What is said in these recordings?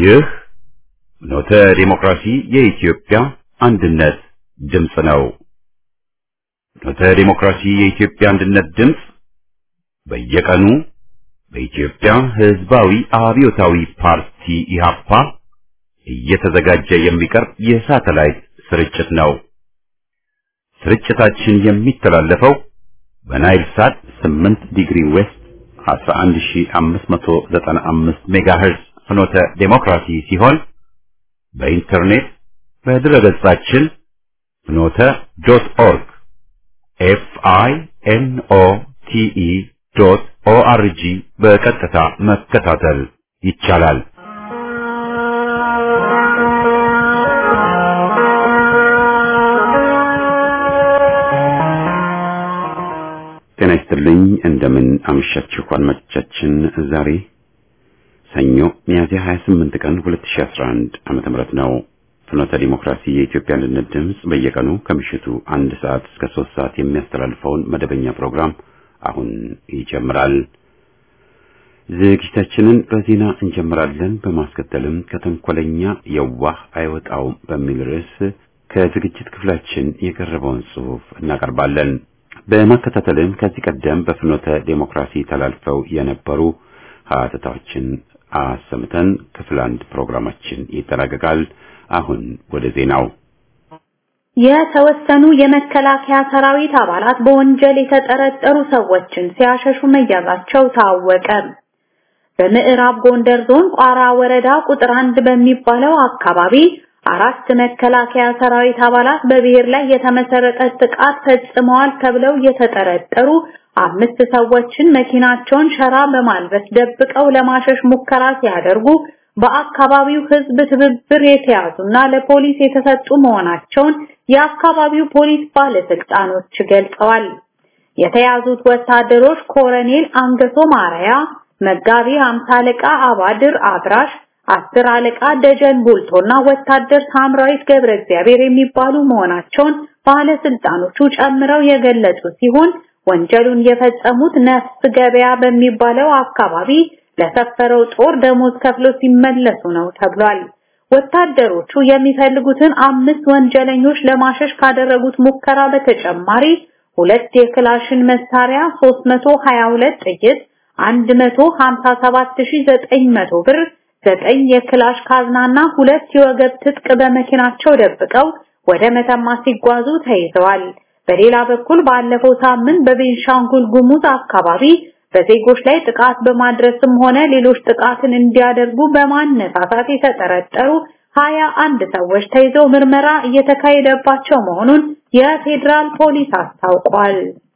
ይህ ኖተ ዲሞክራሲ የኢትዮጵያ አንድነት ድምፅ ነው። ኖተ ዲሞክራሲ የኢትዮጵያ አንድነት ድምፅ በየቀኑ በኢትዮጵያ ሕዝባዊ አብዮታዊ ፓርቲ ኢህአፓ እየተዘጋጀ የሚቀርብ የሳተላይት ስርጭት ነው። ስርጭታችን የሚተላለፈው በናይል ሳት 8 ዲግሪ ዌስት 11595 ሜጋሄርዝ ፍኖተ ዴሞክራሲ ሲሆን በኢንተርኔት በድረገጻችን ፍኖተ ዶት ኦርግ ኤፍ አይ ኤን ኦ ቲ ኢ ዶት ኦ አር ጂ በቀጥታ መከታተል ይቻላል። ጤና ይስጥልኝ። እንደምን አመሻችሁ አድማጮቻችን። ዛሬ ሰኞ ሚያዝያ 28 ቀን 2011 ዓመተ ምህረት ነው። ፍኖተ ዲሞክራሲ የኢትዮጵያ አንድነት ድምፅ በየቀኑ ከምሽቱ አንድ ሰዓት እስከ ሶስት ሰዓት የሚያስተላልፈውን መደበኛ ፕሮግራም አሁን ይጀምራል። ዝግጅታችንን በዜና እንጀምራለን። በማስከተልም ከተንኮለኛ የዋህ አይወጣውም በሚል ርዕስ ከዝግጅት ክፍላችን የቀረበውን ጽሑፍ እናቀርባለን። በማከታተልም ከዚህ ቀደም በፍኖተ ዴሞክራሲ ተላልፈው የነበሩ ሀተታዎችን አሰምተን ክፍል አንድ ፕሮግራማችን ይጠናቀቃል። አሁን ወደ ዜናው። የተወሰኑ የመከላከያ ሰራዊት አባላት በወንጀል የተጠረጠሩ ሰዎችን ሲያሸሹ መያዛቸው ታወቀ። በምዕራብ ጎንደር ዞን ቋራ ወረዳ ቁጥር አንድ በሚባለው አካባቢ አራት መከላከያ ሰራዊት አባላት በብሔር ላይ የተመሰረተ ጥቃት ፈጽመዋል ተብለው የተጠረጠሩ አምስት ሰዎችን መኪናቸውን ሸራ በማልበስ ደብቀው ለማሸሽ ሙከራ ሲያደርጉ በአካባቢው ሕዝብ ትብብር የተያዙና ለፖሊስ የተሰጡ መሆናቸውን የአካባቢው ፖሊስ ባለስልጣኖች ገልጸዋል። የተያዙት ወታደሮች ኮሎኔል አንገሶ ማርያ፣ መጋቢ ሃምሳ አለቃ አባድር አብራሽ አስር አለቃ ደጀን ቡልቶና ወታደር ሳምራዊት ገብረ እግዚአብሔር የሚባሉ መሆናቸውን ባለስልጣኖቹ ጨምረው የገለጹ ሲሆን ወንጀሉን የፈጸሙት ነፍስ ገበያ በሚባለው አካባቢ ለሰፈረው ጦር ደሞዝ ከፍሎ ሲመለሱ ነው ተብሏል። ወታደሮቹ የሚፈልጉትን አምስት ወንጀለኞች ለማሸሽ ካደረጉት ሙከራ በተጨማሪ ሁለት የክላሽን መሳሪያ፣ 322 ጥይት፣ 157900 ብር ዘጠኝ የክላሽ ካዝናና ሁለት የወገብ ትጥቅ በመኪናቸው ደብቀው ወደ መተማ ሲጓዙ ተይዘዋል። በሌላ በኩል ባለፈው ሳምንት በቤንሻንጉል ጉሙዝ አካባቢ በዜጎች ላይ ጥቃት በማድረስም ሆነ ሌሎች ጥቃትን እንዲያደርጉ በማነሳሳት የተጠረጠሩ ሀያ አንድ ሰዎች ተይዘው ምርመራ እየተካሄደባቸው መሆኑን የፌዴራል ፖሊስ አስታውቋል።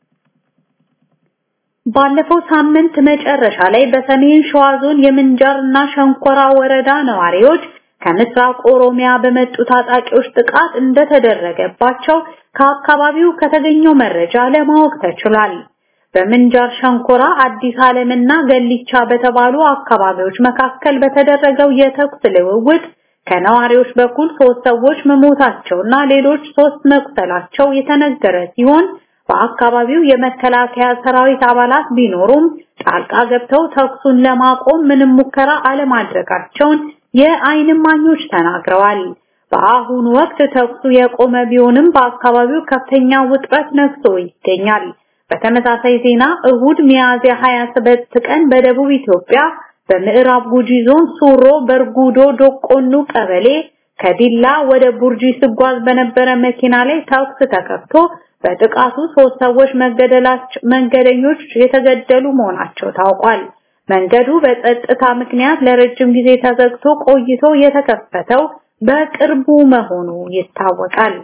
ባለፈው ሳምንት መጨረሻ ላይ በሰሜን ሸዋ ዞን የምንጃርና ሸንኮራ ወረዳ ነዋሪዎች ከምስራቅ ኦሮሚያ በመጡ ታጣቂዎች ጥቃት እንደተደረገባቸው ከአካባቢው ከተገኘው መረጃ ለማወቅ ተችሏል። በምንጃር ሸንኮራ፣ አዲስ ዓለምና ገሊቻ በተባሉ አካባቢዎች መካከል በተደረገው የተኩስ ልውውጥ ከነዋሪዎች በኩል ሶስት ሰዎች መሞታቸውና ሌሎች ሶስት መቁሰላቸው የተነገረ ሲሆን በአካባቢው የመከላከያ ሰራዊት አባላት ቢኖሩም ጣልቃ ገብተው ተኩሱን ለማቆም ምንም ሙከራ አለማድረጋቸውን የዓይን እማኞች ተናግረዋል። በአሁኑ ወቅት ተኩሱ የቆመ ቢሆንም በአካባቢው ከፍተኛ ውጥረት ነግሶ ይገኛል። በተመሳሳይ ዜና እሁድ ሚያዝያ 27 ቀን በደቡብ ኢትዮጵያ በምዕራብ ጉጂ ዞን ሱሮ በርጉዶ ዶቆኑ ቀበሌ ከዲላ ወደ ቡርጂ ስጓዝ በነበረ መኪና ላይ ተኩስ ተከፍቶ በጥቃቱ ሶስት ሰዎች መገደላቸው መንገደኞች የተገደሉ መሆናቸው ታውቋል። መንገዱ በጸጥታ ምክንያት ለረጅም ጊዜ ተዘግቶ ቆይቶ የተከፈተው በቅርቡ መሆኑ ይታወቃል።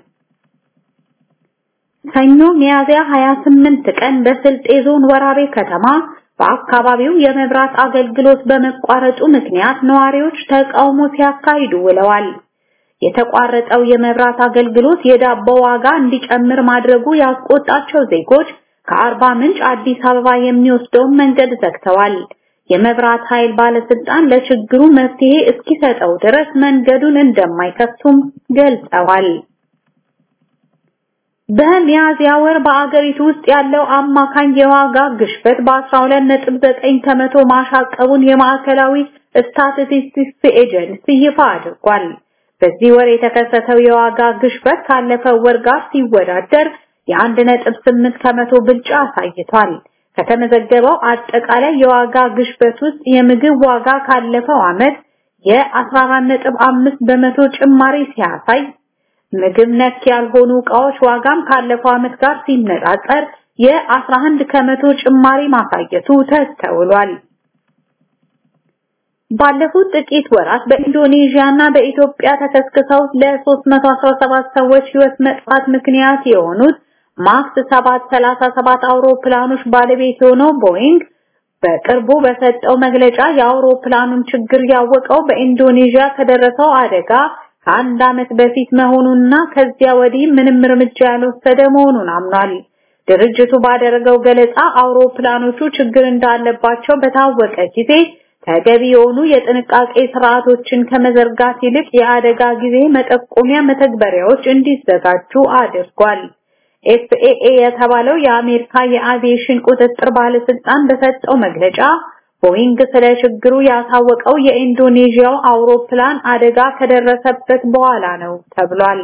ሰኞ ሚያዝያ 28 ቀን በስልጤ ዞን ወራቤ ከተማ በአካባቢው የመብራት አገልግሎት በመቋረጡ ምክንያት ነዋሪዎች ተቃውሞ ሲያካሂዱ ውለዋል። የተቋረጠው የመብራት አገልግሎት የዳቦ ዋጋ እንዲጨምር ማድረጉ ያስቆጣቸው ዜጎች ከአርባ ምንጭ አዲስ አበባ የሚወስደውን መንገድ ዘግተዋል። የመብራት ኃይል ባለስልጣን ለችግሩ መፍትሄ እስኪሰጠው ድረስ መንገዱን እንደማይከፍቱም ገልጸዋል። በሚያዝያ ወር በአገሪቱ ውስጥ ያለው አማካኝ የዋጋ ግሽበት በ12.9 ከመቶ ማሻቀቡን የማዕከላዊ ስታቲስቲክስ ኤጀንሲ ይፋ አድርጓል። በዚህ ወር የተከሰተው የዋጋ ግሽበት ካለፈው ወር ጋር ሲወዳደር የአንድ ነጥብ ስምንት ከመቶ ብልጫ አሳይቷል። ከተመዘገበው አጠቃላይ የዋጋ ግሽበት ውስጥ የምግብ ዋጋ ካለፈው ዓመት የ14.5 በመቶ ጭማሪ ሲያሳይ ምግብ ነክ ያልሆኑ ዕቃዎች ዋጋም ካለፈው ዓመት ጋር ሲነጻጸር የ11 ከመቶ ጭማሪ ማሳየቱ ተስተውሏል። ባለፉት ጥቂት ወራት በኢንዶኔዥያ እና በኢትዮጵያ ተከስክሰው ለ317 ሰዎች ሕይወት መጥፋት ምክንያት የሆኑት ማክስ 737 አውሮፕላኖች ባለቤት የሆነው ቦይንግ በቅርቡ በሰጠው መግለጫ የአውሮፕላኑን ችግር ያወቀው በኢንዶኔዥያ ከደረሰው አደጋ ከአንድ ዓመት በፊት መሆኑንና ከዚያ ወዲህ ምንም እርምጃ ያልወሰደ መሆኑን አምኗል። ድርጅቱ ባደረገው ገለጻ አውሮፕላኖቹ ችግር እንዳለባቸው በታወቀ ጊዜ ተገቢ የሆኑ የጥንቃቄ ስርዓቶችን ከመዘርጋት ይልቅ የአደጋ ጊዜ መጠቆሚያ መተግበሪያዎች እንዲዘጋጁ አድርጓል። ኤፍኤኤ የተባለው የአሜሪካ የአቪዬሽን ቁጥጥር ባለስልጣን በሰጠው መግለጫ ቦይንግ ስለ ችግሩ ያሳወቀው የኢንዶኔዥያው አውሮፕላን አደጋ ከደረሰበት በኋላ ነው ተብሏል።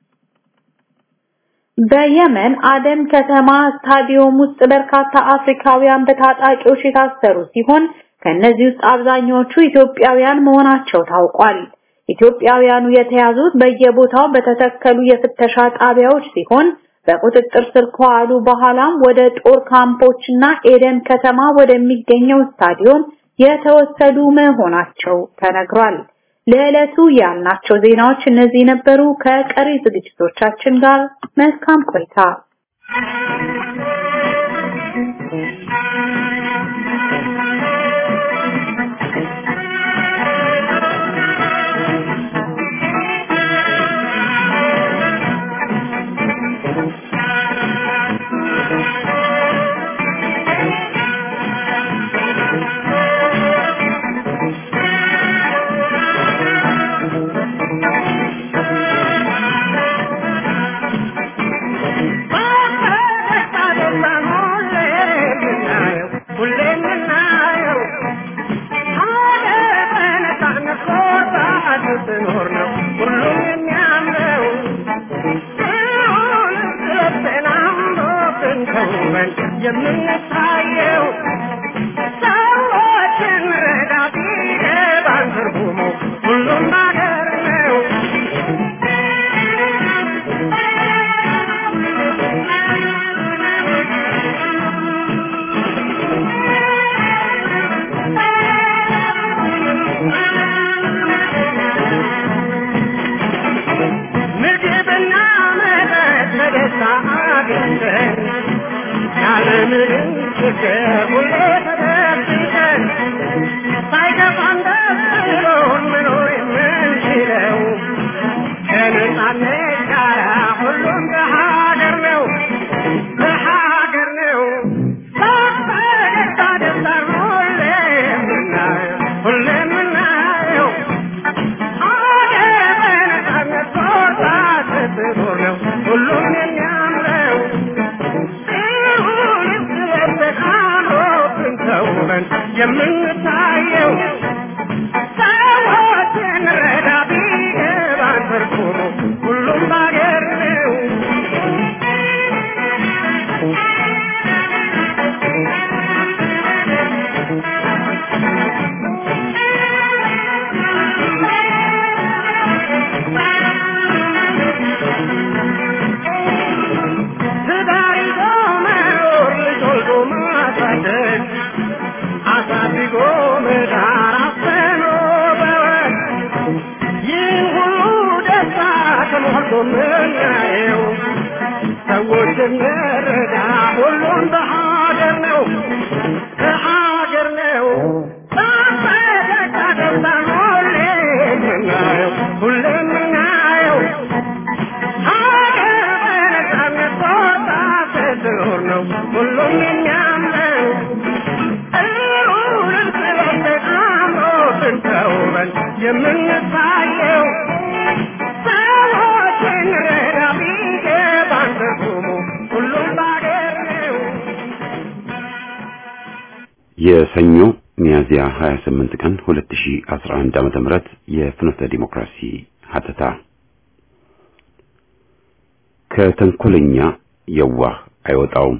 በየመን አደን ከተማ ስታዲየም ውስጥ በርካታ አፍሪካውያን በታጣቂዎች የታሰሩ ሲሆን ከነዚህ ውስጥ አብዛኛዎቹ ኢትዮጵያውያን መሆናቸው ታውቋል። ኢትዮጵያውያኑ የተያዙት በየቦታው በተተከሉ የፍተሻ ጣቢያዎች ሲሆን በቁጥጥር ስር ከዋሉ በኋላም ወደ ጦር ካምፖችና ኤደን ከተማ ወደሚገኘው ስታዲየም የተወሰዱ መሆናቸው ተነግሯል። ለዕለቱ ያልናቸው ዜናዎች እነዚህ ነበሩ። ከቀሪ ዝግጅቶቻችን ጋር መልካም ቆይታ። የምንታየው ሰዎችን ረዳ ቢገባን ትርጉሙ ሁሉም ነገር ነው። ምግብና መጠጥ በደስታ አግኝተን ያለምንም ችግር ሁሌ ተደብቀን ሳይከፋን ደስ ብሎን መኖር የምንችለው ከነጻነት ጋር ሁሉም በሀገር ነው በሀገር ነው በፈገግታ ደስታን ሁሌ የምናየው ሁሌ የምናየው ሀገር በነጻነት ቆርጣ ስትኖር ነው ሁሉም የሚያምረው ተውበን የምንታየው ሰዎችን ረዳ ቢገባን ትርጉሙ ሁሉም ባገር ነው። ትዳር ይዞ መኖር ልጅ ወልዶ ማሳደግ አሳድጎ መዳር አስተምሮ በወግ ይህ ሁሉ ደስታ ተሞልቶ ምናየው ሰዎች እንረዳ ሁሉም በሀገር ነው በሀገር ነው በፈገግታ ደስታን ሁሌ የምናየው ሁሌ የምናየው ሀገር በነጻነት ወጣ ስትኖር ነው ሁሉም የሚያምረው እሩንም ስለበት አምሮትን ተውበን የምንታየው ሰዎችን ረዳ ቢገባን ትርጉሙ ሁሉም ባገር ነው። የሰኞ ሚያዝያ 28 ቀን 2011 ዓመተ ምህረት የፍኖተ ዲሞክራሲ ሀተታ ከተንኮለኛ የዋህ አይወጣውም።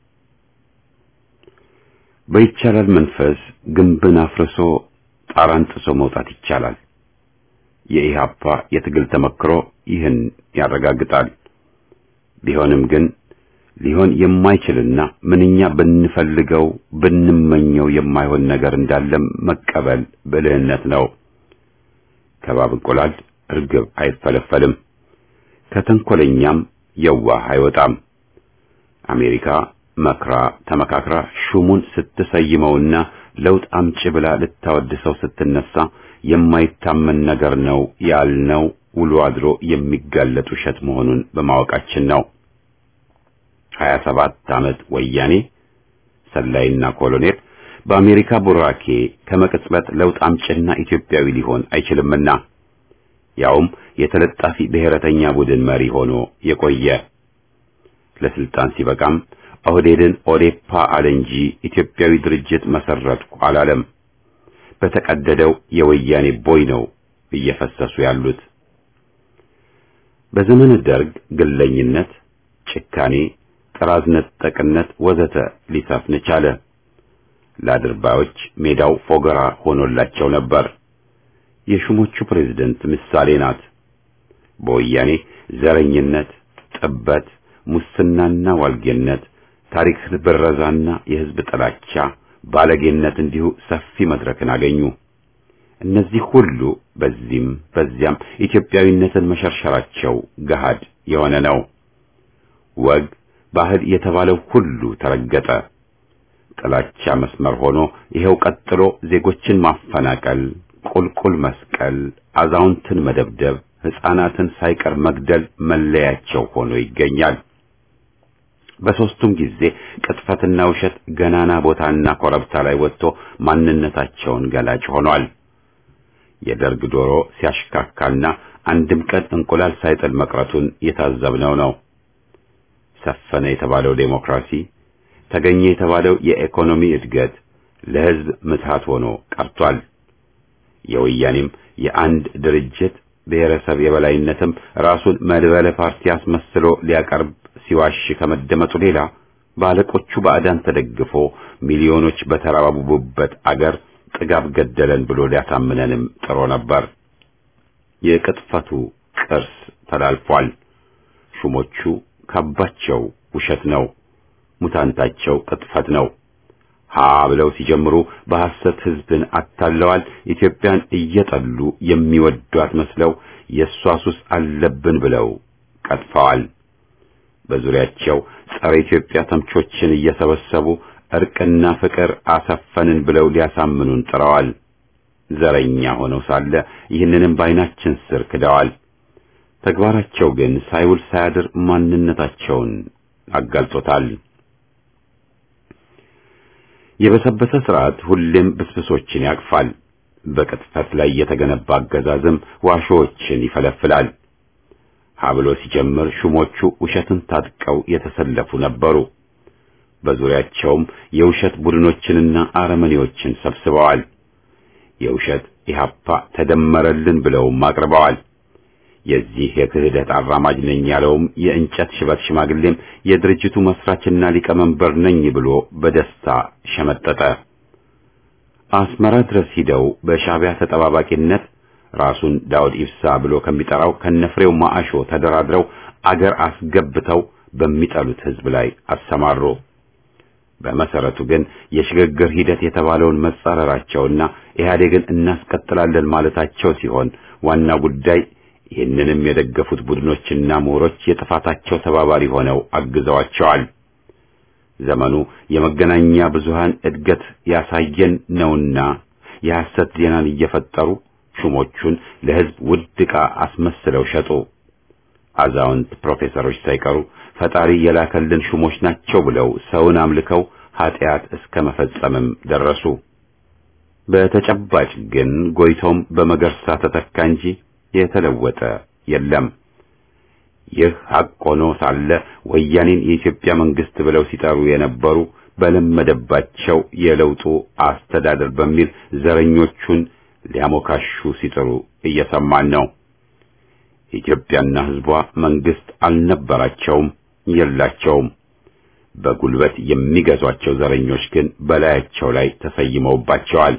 በይቻላል መንፈስ ግንብን አፍርሶ ጣራን ጥሶ መውጣት ይቻላል። የኢሃፓ የትግል ተመክሮ ይህን ያረጋግጣል። ቢሆንም ግን ሊሆን የማይችልና ምንኛ ብንፈልገው ብንመኘው የማይሆን ነገር እንዳለም መቀበል ብልህነት ነው። ከባብ እንቁላል እርግብ አይፈለፈልም፣ ከተንኮለኛም የዋህ አይወጣም። አሜሪካ መክራ ተመካክራ ሹሙን ስትሰይመውና ለውጥ አምጪ ብላ ልታወድሰው ስትነሳ የማይታመን ነገር ነው ያልነው ውሎ አድሮ የሚጋለጥ ውሸት መሆኑን በማወቃችን ነው። ሀያ ሰባት ዓመት ወያኔ ሰላይና ኮሎኔል በአሜሪካ ቡራኬ ከመቅጽበት ለውጥ አምጭና ኢትዮጵያዊ ሊሆን አይችልምና ያውም የተለጣፊ ብሔረተኛ ቡድን መሪ ሆኖ የቆየ ለስልጣን ሲበቃም ኦህዴድን ኦዴፓ አለ እንጂ ኢትዮጵያዊ ድርጅት መሰረትኩ አላለም። በተቀደደው የወያኔ ቦይ ነው እየፈሰሱ ያሉት። በዘመነ ደርግ ግለኝነት፣ ጭካኔ፣ ጥራዝ ነጠቅነት ወዘተ ሊሰፍን ቻለ። ለአድርባዮች ሜዳው ፎገራ ሆኖላቸው ነበር። የሹሞቹ ፕሬዝደንት ምሳሌ ናት። በወያኔ ዘረኝነት፣ ጥበት፣ ሙስናና ዋልጌነት፣ ታሪክ ብረዛና የሕዝብ ጥላቻ፣ ባለጌነት እንዲሁ ሰፊ መድረክን አገኙ። እነዚህ ሁሉ በዚህም በዚያም ኢትዮጵያዊነትን መሸርሸራቸው ገሃድ የሆነ ነው። ወግ ባህል የተባለው ሁሉ ተረገጠ። ጥላቻ መስመር ሆኖ ይሄው ቀጥሎ ዜጎችን ማፈናቀል፣ ቁልቁል መስቀል፣ አዛውንትን መደብደብ፣ ሕፃናትን ሳይቀር መግደል መለያቸው ሆኖ ይገኛል። በሦስቱም ጊዜ ቅጥፈትና ውሸት ገናና ቦታና ኮረብታ ላይ ወጥቶ ማንነታቸውን ገላጭ ሆኗል። የደርግ ዶሮ ሲያሽካካና አንድም ቀን እንቁላል ሳይጥል መቅረቱን የታዘብነው ነው። ሰፈነ የተባለው ዴሞክራሲ፣ ተገኘ የተባለው የኢኮኖሚ እድገት ለሕዝብ ምትሃት ሆኖ ቀርቷል። የወያኔም የአንድ ድርጅት ብሔረሰብ የበላይነትም ራሱን መድበለ ፓርቲ አስመስሎ ሊያቀርብ ሲዋሽ ከመደመጡ ሌላ ባለቆቹ ባዕዳን ተደግፎ ሚሊዮኖች በተራባቡበት አገር ጥጋብ ገደለን ብሎ ሊያሳምነንም ጥሮ ነበር። የቅጥፈቱ ቅርስ ተላልፏል። ሹሞቹ ካባቸው ውሸት ነው፣ ሙታንታቸው ቅጥፈት ነው። ሀ ብለው ሲጀምሩ በሐሰት ሕዝብን አታለዋል። ኢትዮጵያን እየጠሉ የሚወዷት መስለው የእሷ ሱስ አለብን ብለው ቀጥፈዋል። በዙሪያቸው ጸረ ኢትዮጵያ ተምቾችን እየሰበሰቡ እርቅና ፍቅር አሰፈንን ብለው ሊያሳምኑን ጥረዋል። ዘረኛ ሆነው ሳለ ይህንንም በዓይናችን ስር ክደዋል። ተግባራቸው ግን ሳይውል ሳያድር ማንነታቸውን አጋልጦታል። የበሰበሰ ስርዓት ሁሌም ብስብሶችን ያቅፋል። በቅጥፈት ላይ የተገነባ አገዛዝም ዋሾዎችን ይፈለፍላል። ሀብሎ ሲጀምር ሹሞቹ ውሸትን ታጥቀው የተሰለፉ ነበሩ። በዙሪያቸውም የውሸት ቡድኖችንና አረመኔዎችን ሰብስበዋል። የውሸት ኢህአፓ ተደመረልን ብለውም አቅርበዋል። የዚህ የክህደት አራማጅ ነኝ ያለውም የእንጨት ሽበት ሽማግሌም የድርጅቱ መስራችና ሊቀመንበር ነኝ ብሎ በደስታ ሸመጠጠ። አስመራ ድረስ ሂደው በሻዕቢያ ተጠባባቂነት ራሱን ዳውድ ኢብሳ ብሎ ከሚጠራው ከነፍሬው ማአሾ ተደራድረው አገር አስገብተው በሚጠሉት ሕዝብ ላይ አሰማሩ። በመሰረቱ ግን የሽግግር ሂደት የተባለውን መጻረራቸውና ኢህአዴግን እናስቀጥላለን ማለታቸው ሲሆን ዋና ጉዳይ ይህንንም የደገፉት ቡድኖችና ምሁሮች የጥፋታቸው ተባባሪ ሆነው አግዘዋቸዋል። ዘመኑ የመገናኛ ብዙሃን እድገት ያሳየን ነውና የሐሰት ዜናን እየፈጠሩ ሹሞቹን ለሕዝብ ውድ ዕቃ አስመስለው ሸጡ። አዛውንት ፕሮፌሰሮች ሳይቀሩ ፈጣሪ የላከልን ሹሞች ናቸው ብለው ሰውን አምልከው ኃጢአት እስከ መፈጸምም ደረሱ። በተጨባጭ ግን ጎይቶም በመገርሳ ተተካ እንጂ የተለወጠ የለም። ይህ ሐቅ ሆኖ ሳለ ወያኔን የኢትዮጵያ መንግስት ብለው ሲጠሩ የነበሩ በለመደባቸው የለውጡ አስተዳደር በሚል ዘረኞቹን ሊያሞካሹ ሲጥሩ እየሰማን ነው። ኢትዮጵያና ሕዝቧ መንግስት አልነበራቸውም፣ የላቸውም። በጉልበት የሚገዟቸው ዘረኞች ግን በላያቸው ላይ ተሰይመውባቸዋል።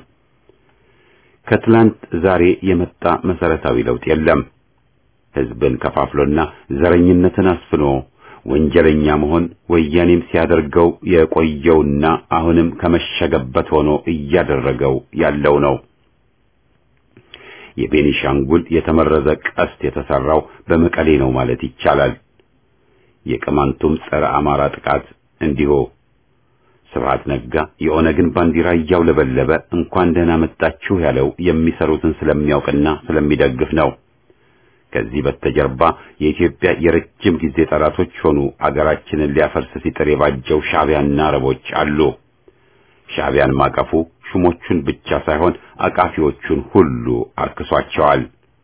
ከትላንት ዛሬ የመጣ መሰረታዊ ለውጥ የለም። ሕዝብን ከፋፍሎና ዘረኝነትን አስፍኖ ወንጀለኛ መሆን ወያኔም ሲያደርገው የቆየውና አሁንም ከመሸገበት ሆኖ እያደረገው ያለው ነው። የቤኒሻንጉል የተመረዘ ቀስት የተሰራው በመቀሌ ነው ማለት ይቻላል። የቅማንቱም ጸረ አማራ ጥቃት እንዲሁ ስብሐት ነጋ የኦነግን ባንዲራ እያውለበለበ እንኳን ደህና መጣችሁ ያለው የሚሰሩትን ስለሚያውቅና ስለሚደግፍ ነው። ከዚህ በስተጀርባ የኢትዮጵያ የረጅም ጊዜ ጠላቶች ሆኑ አገራችንን ሊያፈርስ ሲጥር የባጀው ሻዕቢያና አረቦች አሉ። ሻዕቢያን ማቀፉ ሹሞቹን ብቻ ሳይሆን አቃፊዎቹን ሁሉ አርክሷቸዋል።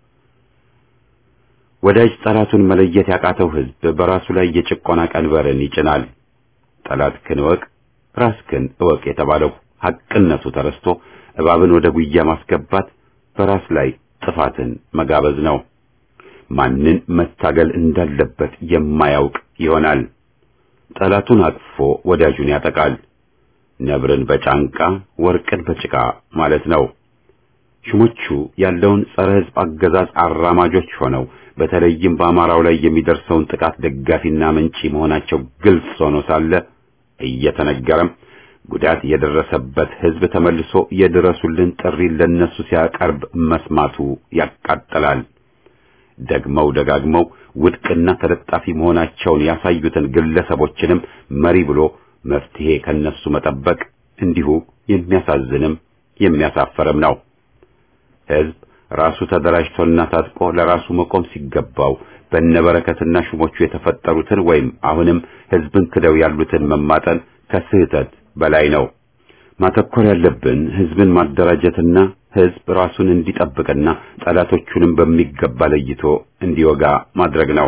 ወዳጅ ጠላቱን መለየት ያቃተው ሕዝብ በራሱ ላይ የጭቆና ቀንበርን ይጭናል። ጠላትህን እወቅ ራስህን እወቅ የተባለው ሐቅነቱ ተረስቶ እባብን ወደ ጉያ ማስገባት በራስ ላይ ጥፋትን መጋበዝ ነው። ማንን መታገል እንዳለበት የማያውቅ ይሆናል። ጠላቱን አቅፎ ወዳጁን ያጠቃል። ነብርን በጫንቃ ወርቅን በጭቃ ማለት ነው። ሹሞቹ ያለውን ጸረ ሕዝብ አገዛዝ አራማጆች ሆነው በተለይም በአማራው ላይ የሚደርሰውን ጥቃት ደጋፊና መንጪ መሆናቸው ግልጽ ሆኖ ሳለ እየተነገረም ጉዳት የደረሰበት ሕዝብ ተመልሶ የድረሱልን ጥሪ ለነሱ ሲያቀርብ መስማቱ ያቃጥላል። ደግመው ደጋግመው ውድቅና ተለጣፊ መሆናቸውን ያሳዩትን ግለሰቦችንም መሪ ብሎ መፍትሄ ከነሱ መጠበቅ እንዲሁ የሚያሳዝንም የሚያሳፈርም ነው። ሕዝብ ራሱ ተደራጅቶና ታጥቆ ለራሱ መቆም ሲገባው በነበረከትና ሹሞቹ የተፈጠሩትን ወይም አሁንም ሕዝብን ክደው ያሉትን መማጠን ከስህተት በላይ ነው። ማተኮር ያለብን ሕዝብን ማደራጀትና ሕዝብ ራሱን እንዲጠብቅና ጠላቶቹንም በሚገባ ለይቶ እንዲወጋ ማድረግ ነው።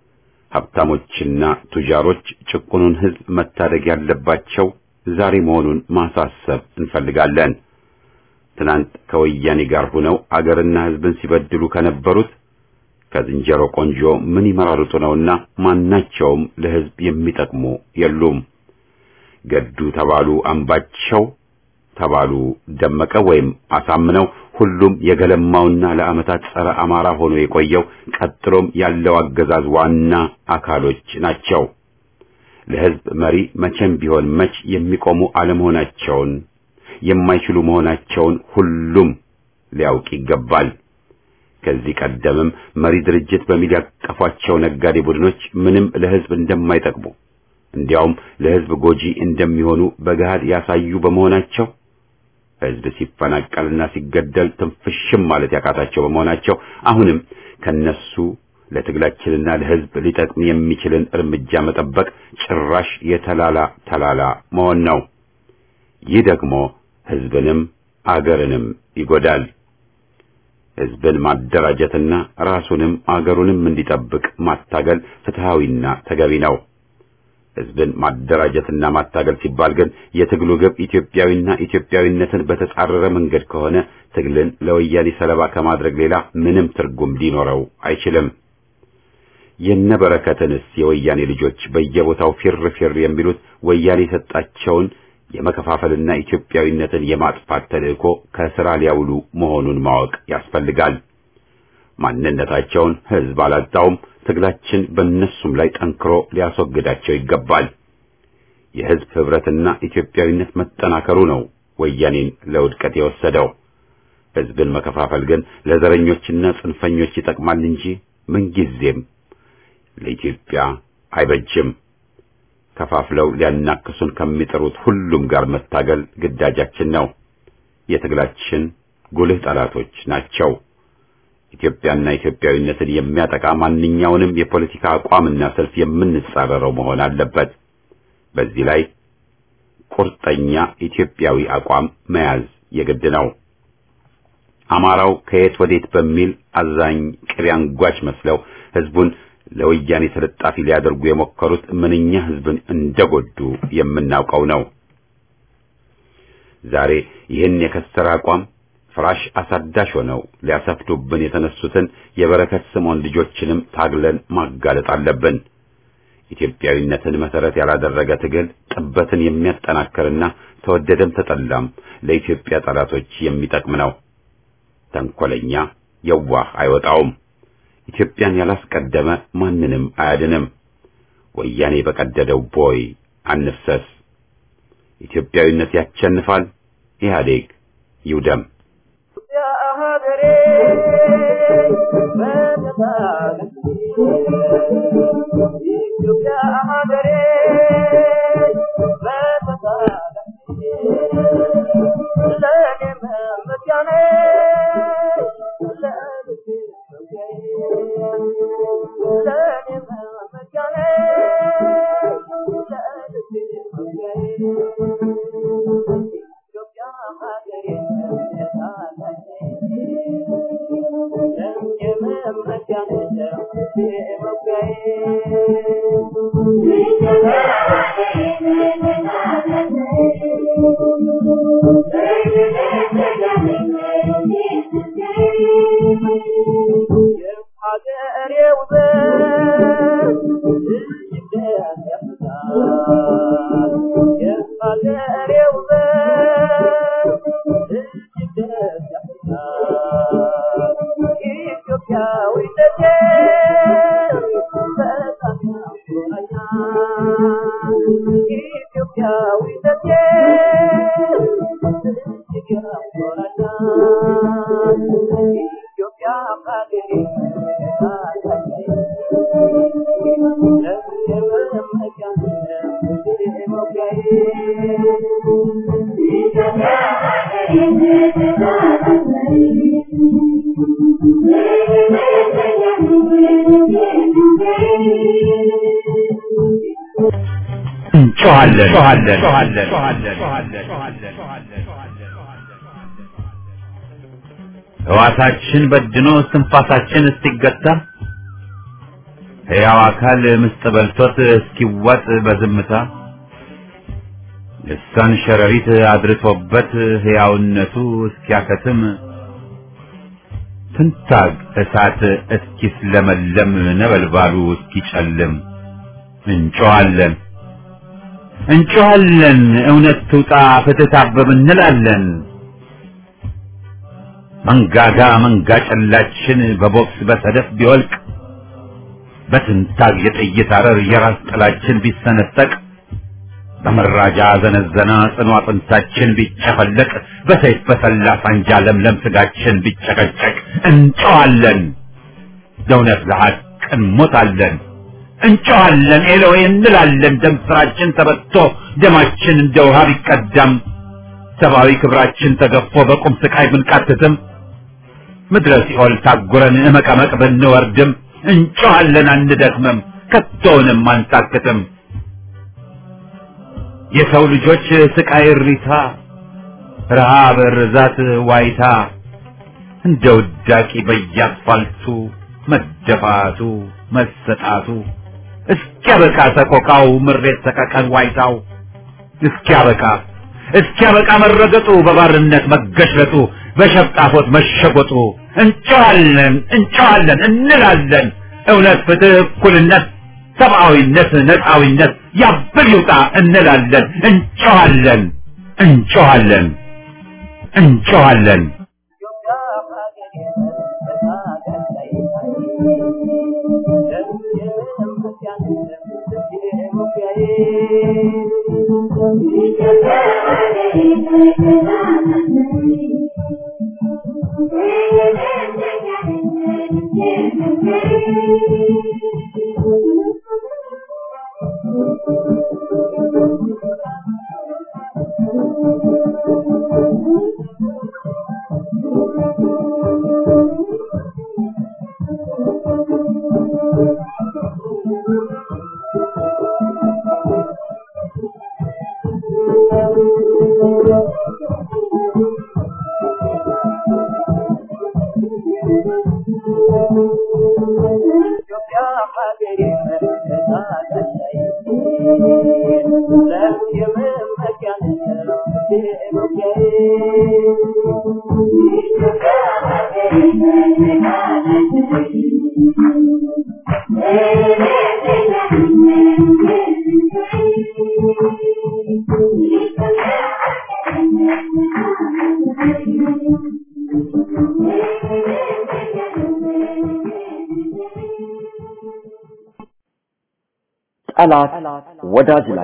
ሀብታሞችና ቱጃሮች ጭቁኑን ሕዝብ መታደግ ያለባቸው ዛሬ መሆኑን ማሳሰብ እንፈልጋለን። ትናንት ከወያኔ ጋር ሆነው አገርና ሕዝብን ሲበድሉ ከነበሩት ከዝንጀሮ ቆንጆ ምን ይመራርጡ ነውና ማናቸውም ለሕዝብ የሚጠቅሙ የሉም። ገዱ ተባሉ አምባቸው ተባሉ ደመቀ ወይም አሳምነው ሁሉም የገለማውና ለዓመታት ጸረ አማራ ሆኖ የቆየው ቀጥሎም ያለው አገዛዝ ዋና አካሎች ናቸው። ለሕዝብ መሪ መቼም ቢሆን መች የሚቆሙ አለመሆናቸውን የማይችሉ መሆናቸውን ሁሉም ሊያውቅ ይገባል። ከዚህ ቀደምም መሪ ድርጅት በሚል ያቀፏቸው ነጋዴ ቡድኖች ምንም ለሕዝብ እንደማይጠቅሙ እንዲያውም ለሕዝብ ጎጂ እንደሚሆኑ በገሃድ ያሳዩ በመሆናቸው ሕዝብ ሲፈናቀልና ሲገደል ትንፍሽም ማለት ያቃታቸው በመሆናቸው አሁንም ከነሱ ለትግላችንና ለሕዝብ ሊጠቅም የሚችልን እርምጃ መጠበቅ ጭራሽ የተላላ ተላላ መሆን ነው። ይህ ደግሞ ሕዝብንም አገርንም ይጎዳል። ሕዝብን ማደራጀትና ራሱንም አገሩንም እንዲጠብቅ ማታገል ፍትሃዊና ተገቢ ነው። ሕዝብን ማደራጀትና ማታገል ሲባል ግን የትግሉ ግብ ኢትዮጵያዊና ኢትዮጵያዊነትን በተጻረረ መንገድ ከሆነ ትግልን ለወያኔ ሰለባ ከማድረግ ሌላ ምንም ትርጉም ሊኖረው አይችልም። የነበረከትንስ የወያኔ ልጆች በየቦታው ፊር ፊር የሚሉት ወያኔ የሰጣቸውን የመከፋፈልና ኢትዮጵያዊነትን የማጥፋት ተልእኮ ከስራ ሊያውሉ መሆኑን ማወቅ ያስፈልጋል። ማንነታቸውን ሕዝብ አላጣውም። ትግላችን በእነሱም ላይ ጠንክሮ ሊያስወግዳቸው ይገባል። የሕዝብ ኅብረትና ኢትዮጵያዊነት መጠናከሩ ነው ወያኔን ለውድቀት የወሰደው። ሕዝብን መከፋፈል ግን ለዘረኞችና ጽንፈኞች ይጠቅማል እንጂ ምንጊዜም ለኢትዮጵያ አይበጅም። ከፋፍለው ሊያናክሱን ከሚጥሩት ሁሉም ጋር መታገል ግዳጃችን ነው። የትግላችን ጉልህ ጠላቶች ናቸው። ኢትዮጵያና ኢትዮጵያዊነትን የሚያጠቃ ማንኛውንም የፖለቲካ አቋምና ሰልፍ የምንጻረረው መሆን አለበት። በዚህ ላይ ቁርጠኛ ኢትዮጵያዊ አቋም መያዝ የግድ ነው። አማራው ከየት ወዴት በሚል አዛኝ ቅቤ አንጓች መስለው ሕዝቡን ለወያኔ ተለጣፊ ሊያደርጉ የሞከሩት ምንኛ ሕዝብን እንደጎዱ የምናውቀው ነው። ዛሬ ይህን የከሰረ አቋም ፍራሽ አሳዳሽ ሆነው ሊያሰፍዱብን የተነሱትን የበረከት ስምዖን ልጆችንም ታግለን ማጋለጥ አለብን። ኢትዮጵያዊነትን መሰረት ያላደረገ ትግል ጥበትን የሚያጠናክርና ተወደደም ተጠላም ለኢትዮጵያ ጠላቶች የሚጠቅም ነው። ተንኮለኛ የዋህ አይወጣውም። ኢትዮጵያን ያላስቀደመ ማንንም አያድንም። ወያኔ በቀደደው ቦይ አንፍሰስ። ኢትዮጵያዊነት ያሸንፋል። ኢህአዴግ ይውደም። ሕዋሳችን በድኖ እስትንፋሳችን እስኪገታ ሕያው አካል ምስጥ በልቶት እስኪዋጥ በዝምታ ልሳን ሸረሪት አድርቶበት ሕያውነቱ እስኪያከትም ትንታግ እሳት እስኪስለመለም ነበልባሉ እስኪጨልም እንጮኻለን እንጮኻለን እውነት ትውጣ ፍትህ ታበብ እንላለን። መንጋጋ መንጋ ጨላችን በቦክስ በሰደፍ ቢወልቅ በትንታግ የጥይት አረር የራስ ጥላችን ቢሰነጠቅ በመራጃ ዘነዘና ጽኑ አጥንታችን ቢጨፈለቅ በሰይፍ በሰላ ሳንጃ ለምለም ስጋችን ቢጨቀጨቅ እንጮኻለን ለእውነት ለሐቅ እንሞታለን። እንጮኻለን ኤሎዌ እንላለን። ደም ስራችን ተበቶ ደማችን እንደ ውሃ ቢቀዳም ሰብአዊ ክብራችን ተገፎ በቁም ስቃይ ብንቃትትም ምድረ ሲኦል ታጉረን እመቀመቅ ብንወርድም እንጮኻለን አንደክምም፣ ከቶውንም አንታክትም። የሰው ልጆች ስቃይ እሪታ፣ ረሃብ፣ ርዛት፣ ዋይታ እንደ ውዳቂ በየአስፋልቱ መደፋቱ መሰጣቱ እስኪያበቃ ሰቆቃው ምሬት ሰቀቀን ዋይታው እስኪያበቃ እስኪያበቃ መረገጡ በባርነት መገሽለጡ በሸፍጣፎት መሸጎጡ እንጨዋለን እንጨዋለን እንላለን እውነት ፍትህ እኩልነት ሰብአዊነት ነፃዊነት ያብል ይውጣ እንላለን እንጨዋለን እንጨዋለን እንጨዋለን Yeah. ጠላት ወዳጅ ላይ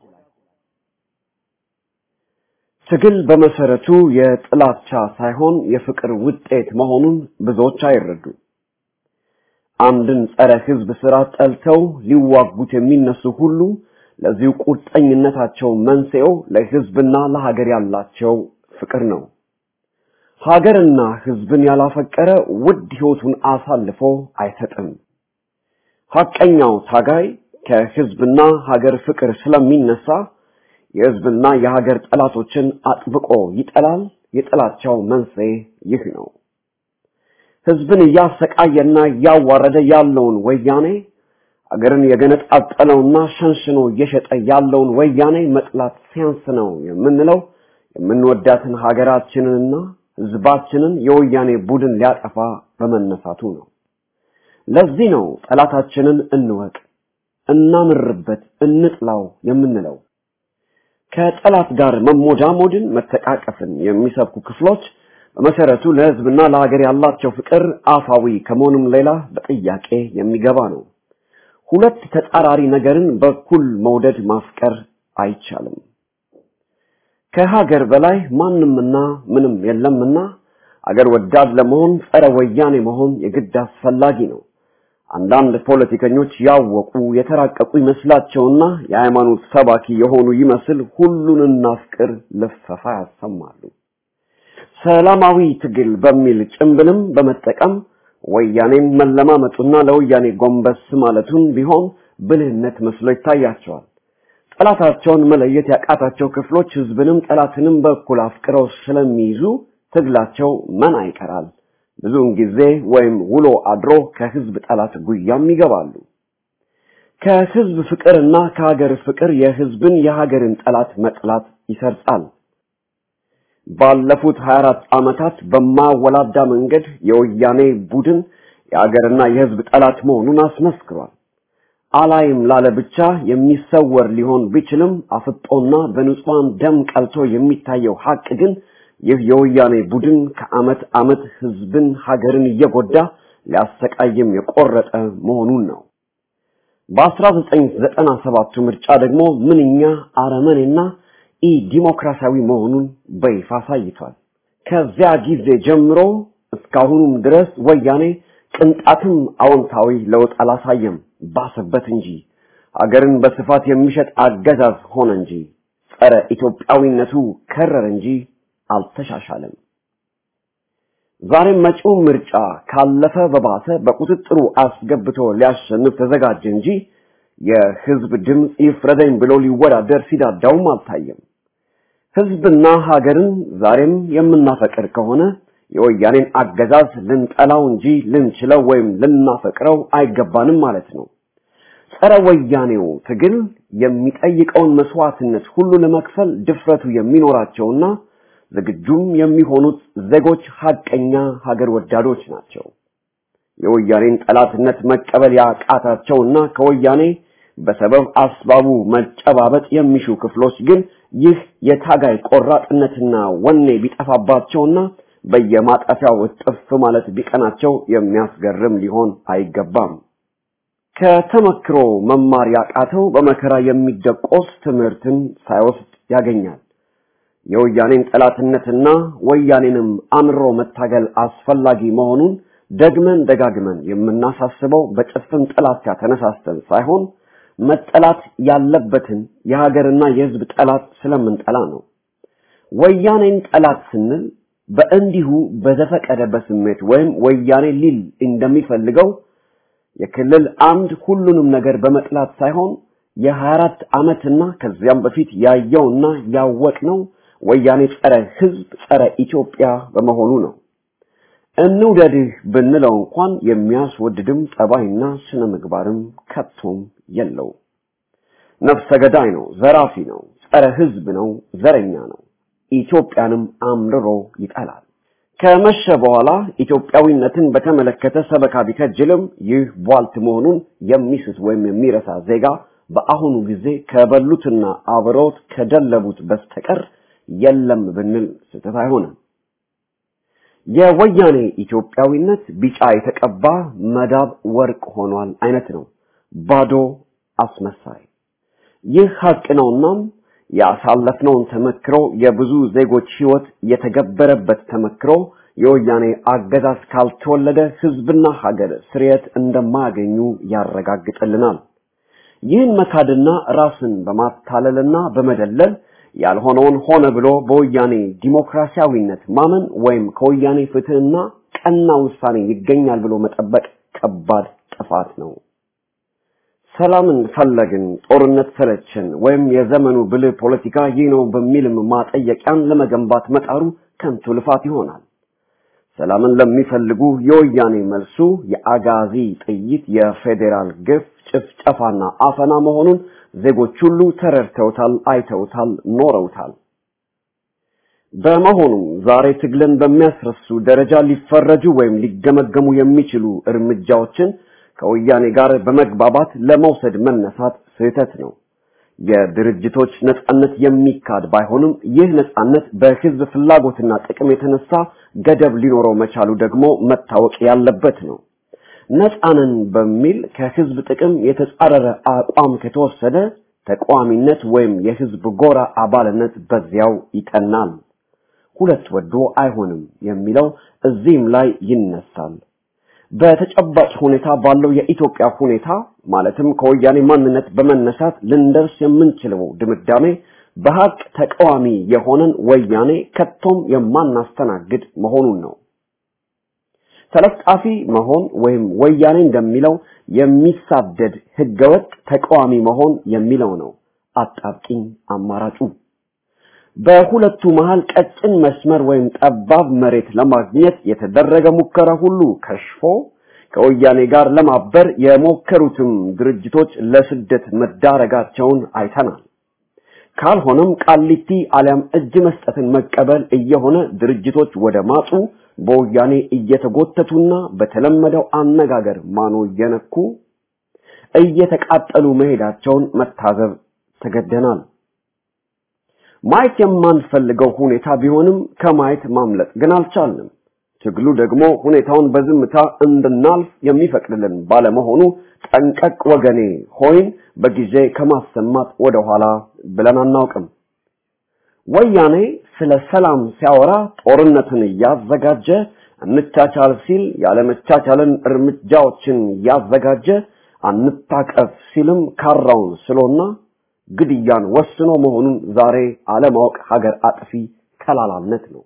ትግል በመሰረቱ የጥላቻ ሳይሆን የፍቅር ውጤት መሆኑን ብዙዎች አይረዱ። አንድን ጸረ ህዝብ ስራ ጠልተው ሊዋጉት የሚነሱ ሁሉ ለዚሁ ቁርጠኝነታቸው መንስኤው ለህዝብና ለሀገር ያላቸው ፍቅር ነው። ሀገርና ህዝብን ያላፈቀረ ውድ ህይወቱን አሳልፎ አይሰጥም። ሐቀኛው ታጋይ ከህዝብና ሀገር ፍቅር ስለሚነሳ የህዝብና የሀገር ጠላቶችን አጥብቆ ይጠላል። የጥላቻው መንስኤ ይህ ነው። ህዝብን እያሰቃየና እያዋረደ ያለውን ወያኔ አገርን የገነጣጠለውና ሸንሽኖ እየሸጠ ያለውን ወያኔ መጥላት ሲያንስ ነው የምንለው የምንወዳትን ሀገራችንንና ህዝባችንን የወያኔ ቡድን ሊያጠፋ በመነሳቱ ነው። ለዚህ ነው ጠላታችንን እንወቅ፣ እናምርበት፣ እንጥላው የምንለው። ከጠላት ጋር መሞዳሞድን፣ መተቃቀፍን የሚሰብኩ ክፍሎች በመሰረቱ ለህዝብና ለሀገር ያላቸው ፍቅር አፋዊ ከመሆኑም ሌላ በጥያቄ የሚገባ ነው። ሁለት ተጻራሪ ነገርን በኩል መውደድ ማፍቀር አይቻልም። ከሀገር በላይ ማንምና ምንም የለምና አገር ወዳድ ለመሆን ጸረ ወያኔ መሆን የግድ አስፈላጊ ነው። አንዳንድ ፖለቲከኞች ያወቁ የተራቀቁ ይመስላቸውና የሃይማኖት ሰባኪ የሆኑ ይመስል ሁሉን እናፍቅር ልፈፋ ያሰማሉ። ሰላማዊ ትግል በሚል ጭምብልም በመጠቀም ወያኔን መለማመጡና ለወያኔ ጎንበስ ማለቱን ቢሆን ብልህነት መስሎ ይታያቸዋል። ጠላታቸውን መለየት ያቃታቸው ክፍሎች ህዝብንም ጠላትንም በኩል አፍቅረው ስለሚይዙ ትግላቸው መና ይቀራል። ብዙውን ጊዜ ወይም ውሎ አድሮ ከህዝብ ጠላት ጉያም ይገባሉ። ከህዝብ ፍቅርና ከሀገር ፍቅር የህዝብን የሀገርን ጠላት መጥላት ይሰርጻል። ባለፉት 24 ዓመታት በማወላዳ መንገድ የወያኔ ቡድን የሀገርና የህዝብ ጠላት መሆኑን አስመስክሯል። አላይም ላለ ብቻ የሚሰወር ሊሆን ቢችልም አፍጦና በንጹሃን ደም ቀልቶ የሚታየው ሀቅ ግን ይህ የወያኔ ቡድን ከአመት አመት ህዝብን ሀገርን እየጎዳ ሊያሰቃይም የቆረጠ መሆኑን ነው። በ1997 ምርጫ ደግሞ ምንኛ አረመኔና ኢ ዲሞክራሲያዊ መሆኑን በይፋ አሳይቷል። ከዚያ ጊዜ ጀምሮ እስካሁኑም ድረስ ወያኔ ቅንጣትም አዎንታዊ ለውጥ አላሳየም፣ ባሰበት እንጂ አገርን በስፋት የሚሸጥ አገዛዝ ሆነ እንጂ ጸረ ኢትዮጵያዊነቱ ከረር እንጂ አልተሻሻለም። ዛሬም መጪው ምርጫ ካለፈ በባሰ በቁጥጥሩ አስገብቶ ሊያሸንፍ ተዘጋጀ እንጂ የህዝብ ድምፅ ይፍረደኝ ብሎ ሊወዳደር ሲዳዳውም አልታየም። ህዝብና ሀገርን ዛሬም የምናፈቅር ከሆነ የወያኔን አገዛዝ ልንጠላው እንጂ ልንችለው ወይም ልናፈቅረው አይገባንም ማለት ነው። ጸረ ወያኔው ትግል የሚጠይቀውን መስዋዕትነት ሁሉ ለመክፈል ድፍረቱ የሚኖራቸውና ዝግጁም የሚሆኑት ዜጎች ሀቀኛ ሀገር ወዳዶች ናቸው። የወያኔን ጠላትነት መቀበል ያቃታቸውና ከወያኔ በሰበብ አስባቡ መጨባበጥ የሚሹ ክፍሎች ግን ይህ የታጋይ ቆራጥነትና ወኔ ቢጠፋባቸውና በየማጠፊያው እጥፍ ማለት ቢቀናቸው የሚያስገርም ሊሆን አይገባም። ከተመክሮ መማር ያቃተው በመከራ የሚደቆስ ትምህርትን ሳይወስድ ያገኛል። የወያኔን ጠላትነትና ወያኔንም አምሮ መታገል አስፈላጊ መሆኑን ደግመን ደጋግመን የምናሳስበው በጭፍን ጥላቻ ተነሳስተን ሳይሆን መጠላት ያለበትን የሀገርና የሕዝብ ጠላት ስለምንጠላ ነው። ወያኔን ጠላት ስንል በእንዲሁ በዘፈቀደ በስሜት ወይም ወያኔ ሊል እንደሚፈልገው የክልል አምድ ሁሉንም ነገር በመጥላት ሳይሆን የ24 ዓመትና ከዚያም በፊት ያየውና ያወቅነው ወያኔ ጸረ ሕዝብ ጸረ ኢትዮጵያ በመሆኑ ነው። እንውደድህ ብንለው እንኳን የሚያስወድድም ጠባይና ስነ ምግባርም ከቶም የለው። ነፍሰ ገዳይ ነው፣ ዘራፊ ነው፣ ጸረ ሕዝብ ነው፣ ዘረኛ ነው። ኢትዮጵያንም አምርሮ ይጠላል። ከመሸ በኋላ ኢትዮጵያዊነትን በተመለከተ ሰበካ ቢከጅልም ይህ ቧልት መሆኑን የሚስት ወይም የሚረሳ ዜጋ በአሁኑ ጊዜ ከበሉትና አብረውት ከደለቡት በስተቀር የለም ብንል ስህተት አይሆንም። የወያኔ ኢትዮጵያዊነት ቢጫ የተቀባ መዳብ ወርቅ ሆኗል አይነት ነው። ባዶ አስመሳይ። ይህ ሀቅ ነውናም ያሳለፍነውን ተመክሮ የብዙ ዜጎች ህይወት የተገበረበት ተመክሮ የወያኔ አገዛዝ ካልተወለደ ህዝብና ሀገር ስርየት እንደማያገኙ ያረጋግጥልናል። ይህን መካድና ራስን በማታለልና በመደለል ያልሆነውን ሆነ ብሎ በወያኔ ዲሞክራሲያዊነት ማመን ወይም ከወያኔ ፍትህና ቀና ውሳኔ ይገኛል ብሎ መጠበቅ ከባድ ጥፋት ነው። ሰላምን ፈለግን፣ ጦርነት ሰለችን፣ ወይም የዘመኑ ብልህ ፖለቲካ ይህ ነው በሚልም ማጠየቂያን ለመገንባት መጣሩ ከንቱ ልፋት ይሆናል። ሰላምን ለሚፈልጉ የወያኔ መልሱ የአጋዚ ጥይት፣ የፌዴራል ግፍ፣ ጭፍጨፋና አፈና መሆኑን ዜጎች ሁሉ ተረድተውታል፣ አይተውታል፣ ኖረውታል። በመሆኑም ዛሬ ትግልን በሚያስረሱ ደረጃ ሊፈረጁ ወይም ሊገመገሙ የሚችሉ እርምጃዎችን ከወያኔ ጋር በመግባባት ለመውሰድ መነሳት ስህተት ነው። የድርጅቶች ነጻነት የሚካድ ባይሆንም ይህ ነጻነት በህዝብ ፍላጎትና ጥቅም የተነሳ ገደብ ሊኖረው መቻሉ ደግሞ መታወቅ ያለበት ነው። ነጻንን በሚል ከህዝብ ጥቅም የተጻረረ አቋም ከተወሰደ ተቃዋሚነት ወይም የህዝብ ጎራ አባልነት በዚያው ይቀናል። ሁለት ወዶ አይሆንም የሚለው እዚህም ላይ ይነሳል። በተጨባጭ ሁኔታ ባለው የኢትዮጵያ ሁኔታ ማለትም ከወያኔ ማንነት በመነሳት ልንደርስ የምንችለው ድምዳሜ በሀቅ ተቃዋሚ የሆነን ወያኔ ከቶም የማናስተናግድ መሆኑን ነው። ተለጣፊ መሆን ወይም ወያኔ እንደሚለው የሚሳደድ ህገወጥ ተቃዋሚ መሆን የሚለው ነው አጣብቂኝ አማራጩ። በሁለቱ መሃል ቀጭን መስመር ወይም ጠባብ መሬት ለማግኘት የተደረገ ሙከራ ሁሉ ከሽፎ ከወያኔ ጋር ለማበር የሞከሩትም ድርጅቶች ለስደት መዳረጋቸውን አይተናል። ካልሆነም ቃሊቲ አሊያም እጅ መስጠትን መቀበል እየሆነ ድርጅቶች ወደ ማጡ በወያኔ እየተጎተቱና በተለመደው አነጋገር ማኖ እየነኩ እየተቃጠሉ መሄዳቸውን መታዘብ ተገደናል። ማየት የማንፈልገው ሁኔታ ቢሆንም ከማየት ማምለጥ ግን አልቻልንም። ትግሉ ደግሞ ሁኔታውን በዝምታ እንድናልፍ የሚፈቅድልን ባለመሆኑ ጠንቀቅ ወገኔ ሆይን በጊዜ ከማሰማት ወደኋላ ብለን አናውቅም። ወያኔ ስለ ሰላም ሲያወራ ጦርነትን እያዘጋጀ እንቻቻል ሲል ያለመቻቻልን እርምጃዎችን እያዘጋጀ አንታቀፍ ሲልም ካራውን ስሎና ግድያን ወስኖ መሆኑን ዛሬ አለማወቅ ሀገር አጥፊ ከላላነት ነው።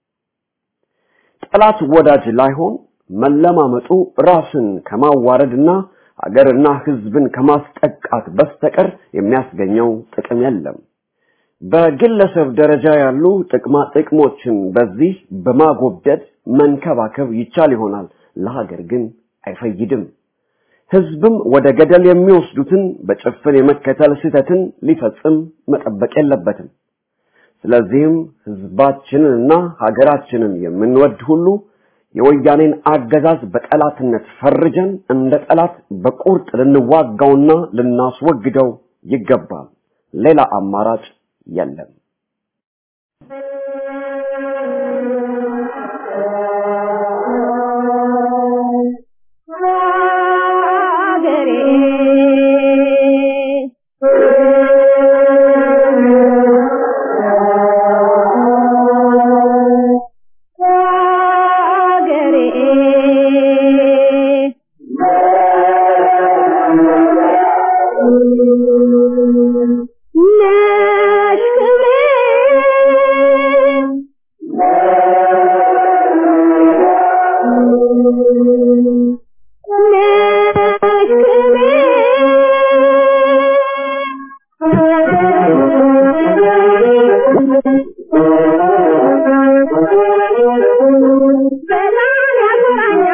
ጠላት ወዳጅ ላይሆን መለማመጡ ራስን ከማዋረድና ሀገርና ሕዝብን ከማስጠቃት በስተቀር የሚያስገኘው ጥቅም የለም። በግለሰብ ደረጃ ያሉ ጥቅማ ጥቅሞችን በዚህ በማጎብደድ መንከባከብ ይቻል ይሆናል፣ ለሀገር ግን አይፈይድም። ህዝብም ወደ ገደል የሚወስዱትን በጭፍን የመከተል ስህተትን ሊፈጽም መጠበቅ የለበትም። ስለዚህም ህዝባችንንና ሀገራችንን የምንወድ ሁሉ የወያኔን አገዛዝ በጠላትነት ፈርጀን እንደ ጠላት በቁርጥ ልንዋጋውና ልናስወግደው ይገባል። ሌላ አማራጭ የለም። Thank you.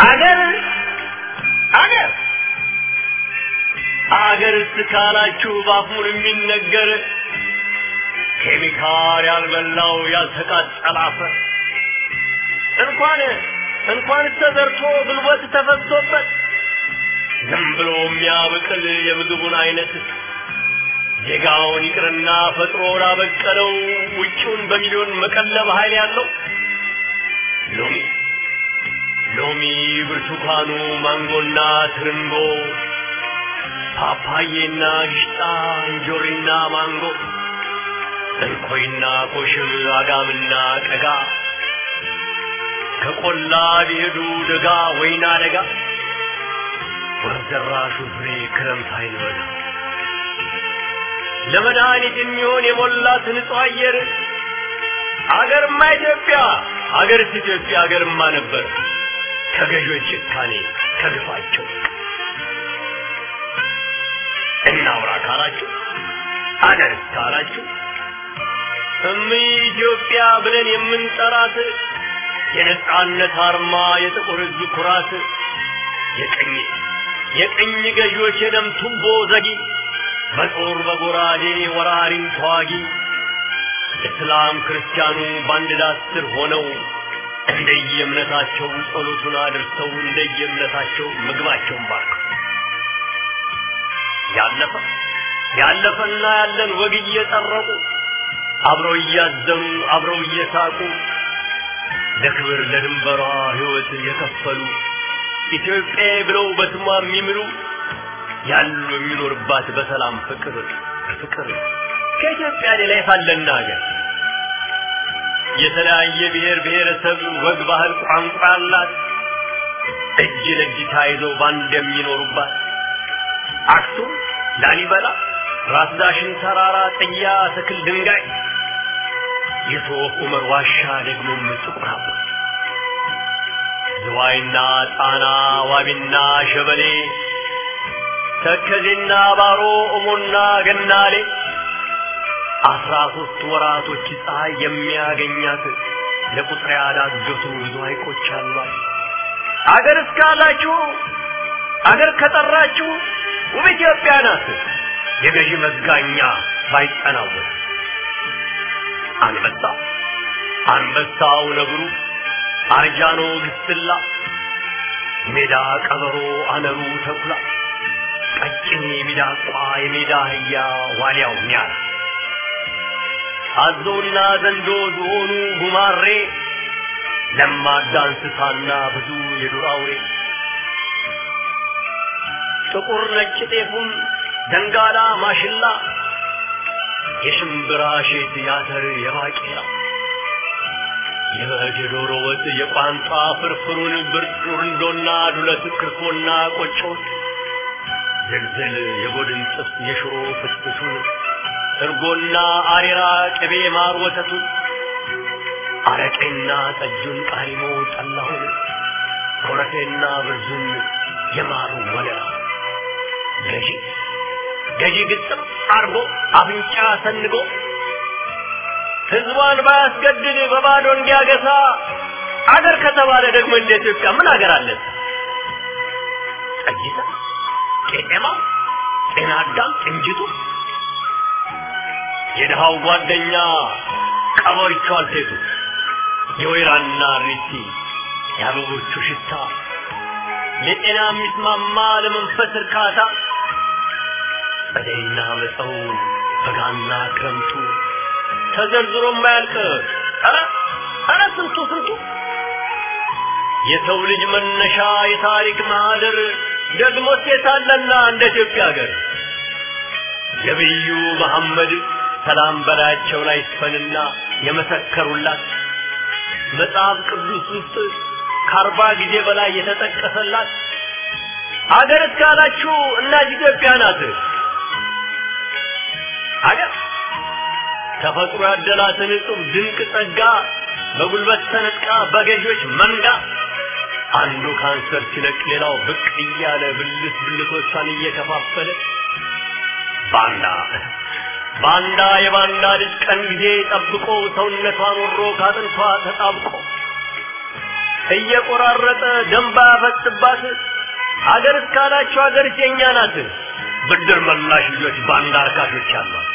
አገር አገር አገር እስካላችሁ ባፉን የሚነገር ኬሚካል ያልበላው ያልተቃጠለ አፈር እንኳን እንኳን ተዘርቶ ጉልበት ተፈሶበት ዝም ብሎ የሚያበቅል የምግቡን አይነት ዜጋውን ይቅርና ፈጥሮ ላበቀለው ውጭውን በሚሊዮን መቀለብ ኃይል ያለው ሎሚ ሎሚ፣ ብርቱካኑ፣ ማንጎና ትርንጎ፣ ፓፓዬና ግሽጣ፣ እንጆሪና ማንጎ፣ እንኮይና ኮሽም፣ አጋምና ቀጋ ከቆላ ቢሄዱ ደጋ ወይና ደጋ ወርደራሹ ፍሬ ክረምት አይልበጋ ለመድኃኒት የሚሆን የሞላት ንጹህ አየር አገርማ ኢትዮጵያ አገርስ ኢትዮጵያ አገርማ ነበር ከገዦች ጭካኔ ከግፋቸው እናውራ ካላችሁ አገርስ ካላችሁ እም ኢትዮጵያ ብለን የምንጠራት የነጻነት አርማ የጥቁር ሕዝብ ኩራት የቀኝ የቀኝ ገዢዎች የደም ቱቦ ዘጊ በጦር በጎራዴ ወራሪን ተዋጊ እስላም ክርስቲያኑ በአንድ ዳስ ስር ሆነው እንደየእምነታቸው ጸሎቱን አድርሰው እንደየእምነታቸው ምግባቸውን ባርከው ያለፈ ያለፈና ያለን ወግ እየጠረቁ አብረው እያዘኑ አብረው እየሳቁ ለክብር ለድንበሯ ሕይወት የከፈሉ ኢትዮጵያ ብለው በስሟ የሚምሉ ያሉ የሚኖርባት በሰላም ፍቅር ፍቅር ከኢትዮጵያ ሌላ የታለና ሀገር የተለያየ ብሔር ብሔረሰብ ወግ፣ ባህል፣ ቋንቋ ያላት እጅ ለእጅ ተያይዘው ባንድ የሚኖሩባት አክሱም፣ ላሊበላ፣ ራስ ዳሽን ተራራ፣ ጥያ፣ ትክል፣ ድንጋይ የሶፍ ዑመር ዋሻ ደግሞም ጥቁር አባ ዝዋይና ጣና ዋቢና ሸበሌ ተከዜና ባሮ እሞና ገናሌ አስራ ሶስት ወራቶች ፀሐይ የሚያገኛት ለቁጥር ያዳገቱ ብዙ ሐይቆች አሏት። አገር እስካላችሁ አገር ከጠራችሁ ውብ ኢትዮጵያ ናት። የገዢ መጋኛ ባይጠናወት አንበሳ አንበሳው ነብሩ አርጃኖ ግስላ ሜዳ ቀበሮ አነሩ ተኩላ ቀጭኔ ሚዳቋ የሜዳ አህያ ዋልያው ኒያላ አዞና ዘንዶ ዝሆኑ ጉማሬ ለማዳ እንስሳና ብዙ የዱር አውሬ ጥቁር ነጭ ጤፉም ደንጋላ ማሽላ የሽምብራ ሼት ያተር የባቄላ የበግ የዶሮ ወጥ የቋንጣ ፍርፍሩን ብርንዶና ዱለት ክርፎና ቆጮት ዝልዝል የጎድን ጥብስ የሽሮ ፍትፍቱን እርጎና አሬራ ቅቤ ማር ወተቱን አረቄና ጠጁን ቃሪሞ ጠላሁን ኮረፌና ብርዙን የማሩ ወለላ ገዢ ገዢ ግጥም አርጎ አፍንጫ ሰንጎ ህዝቧን ባያስገድድ በባዶ እንዲያገሳ አገር ከተባለ ደግሞ እንደ ኢትዮጵያ ምን አገር አለ? ጠጅታ፣ ቄጤማ፣ ጤና አዳም፣ ቅንጅቱ የድሃው ጓደኛ ቀበሪቹ አልቴቱ የወይራና ሪቲ የአበቦቹ ሽታ ለጤና የሚስማማ ለመንፈስ እርካታ ጸደይና መፀው በጋና ክረምቱ ተዘርዝሮ የማያልቅ ኧረ ኧረ ስንቱ ስንቱ የሰው ልጅ መነሻ የታሪክ ማህደር ደግሞ ሴታለና እንደ ኢትዮጵያ ሀገር ነቢዩ መሐመድ ሰላም በላያቸው ላይ ይስፈንና የመሰከሩላት መጽሐፍ ቅዱስ ውስጥ ከአርባ ጊዜ በላይ የተጠቀሰላት አገር እስካላችሁ እናት ኢትዮጵያ ናት። አገር ተፈጥሮ ያደላትን እጹብ ድንቅ ጸጋ በጉልበት ተነጥቃ በገዢዎች መንጋ አንዱ ካንሰር ሲለቅ ሌላው ብቅ እያለ ብልት ብልቶቿን እየከፋፈለ ባንዳ ባንዳ የባንዳ ልጅ ቀን ጊዜ ጠብቆ ሰውነቷን ወሮ ካጥንቷ ተጣብቆ እየቆራረጠ ደንባ ያፈጥባት አገር እስካላቸው አገር የኛ ናት። ብድር መላሽ ልጆች ባንዳ አርካሾች አሏት።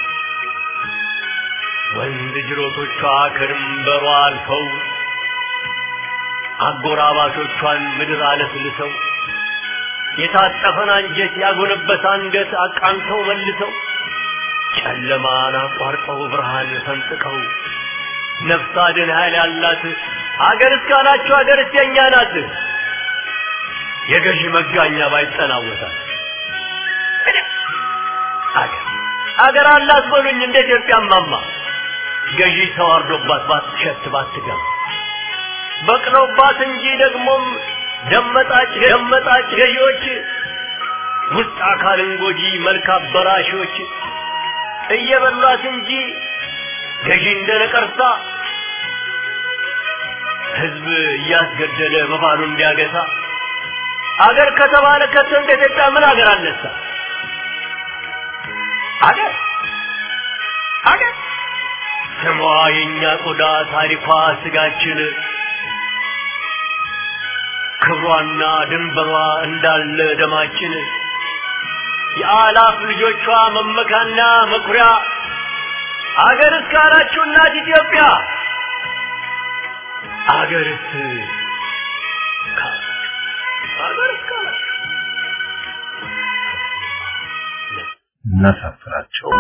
ወንድ ጅሮቶቿ ከድንበሯ አልፈው አጎራባቾቿን ምድር አለስልሰው የታጠፈን አንጀት ያጎነበሰ አንገት አቃንተው መልሰው ጨለማን አቋርጠው ብርሃን ፈንጥቀው ነፍስ አድን ኃይል ያላት አገር እስካላችሁ አገር የኛ ናት። የገዢ መጋኛ ባይጠናወታል አገር አገር አላት በሉኝ እንደ ኢትዮጵያ ማማ ገዢ ተዋርዶባት ባትሸት ባትገባ በቅለውባት እንጂ ደግሞም ደመጣጭ ደመጣጭ ገዢዎች ውስጥ አካልን ጎጂ መልክ አበላሾች እየበሏት እንጂ ገዢ እንደ ነቀርሳ ህዝብ እያስገደለ በባሉ እንዲያገሳ አገር ከተባለ ከቶ እንደ ኢትዮጵያ ምን አገር አነሳ? አገር አገር ስሟ የእኛ ቆዳ ታሪኳ ስጋችን ክብሯና ድንበሯ እንዳለ ደማችን የአላፍ ልጆቿ መመካና መኩሪያ አገር እስካላችሁ እናት ኢትዮጵያ አገርስ አገር እስካላችሁ እናሳፍራቸው።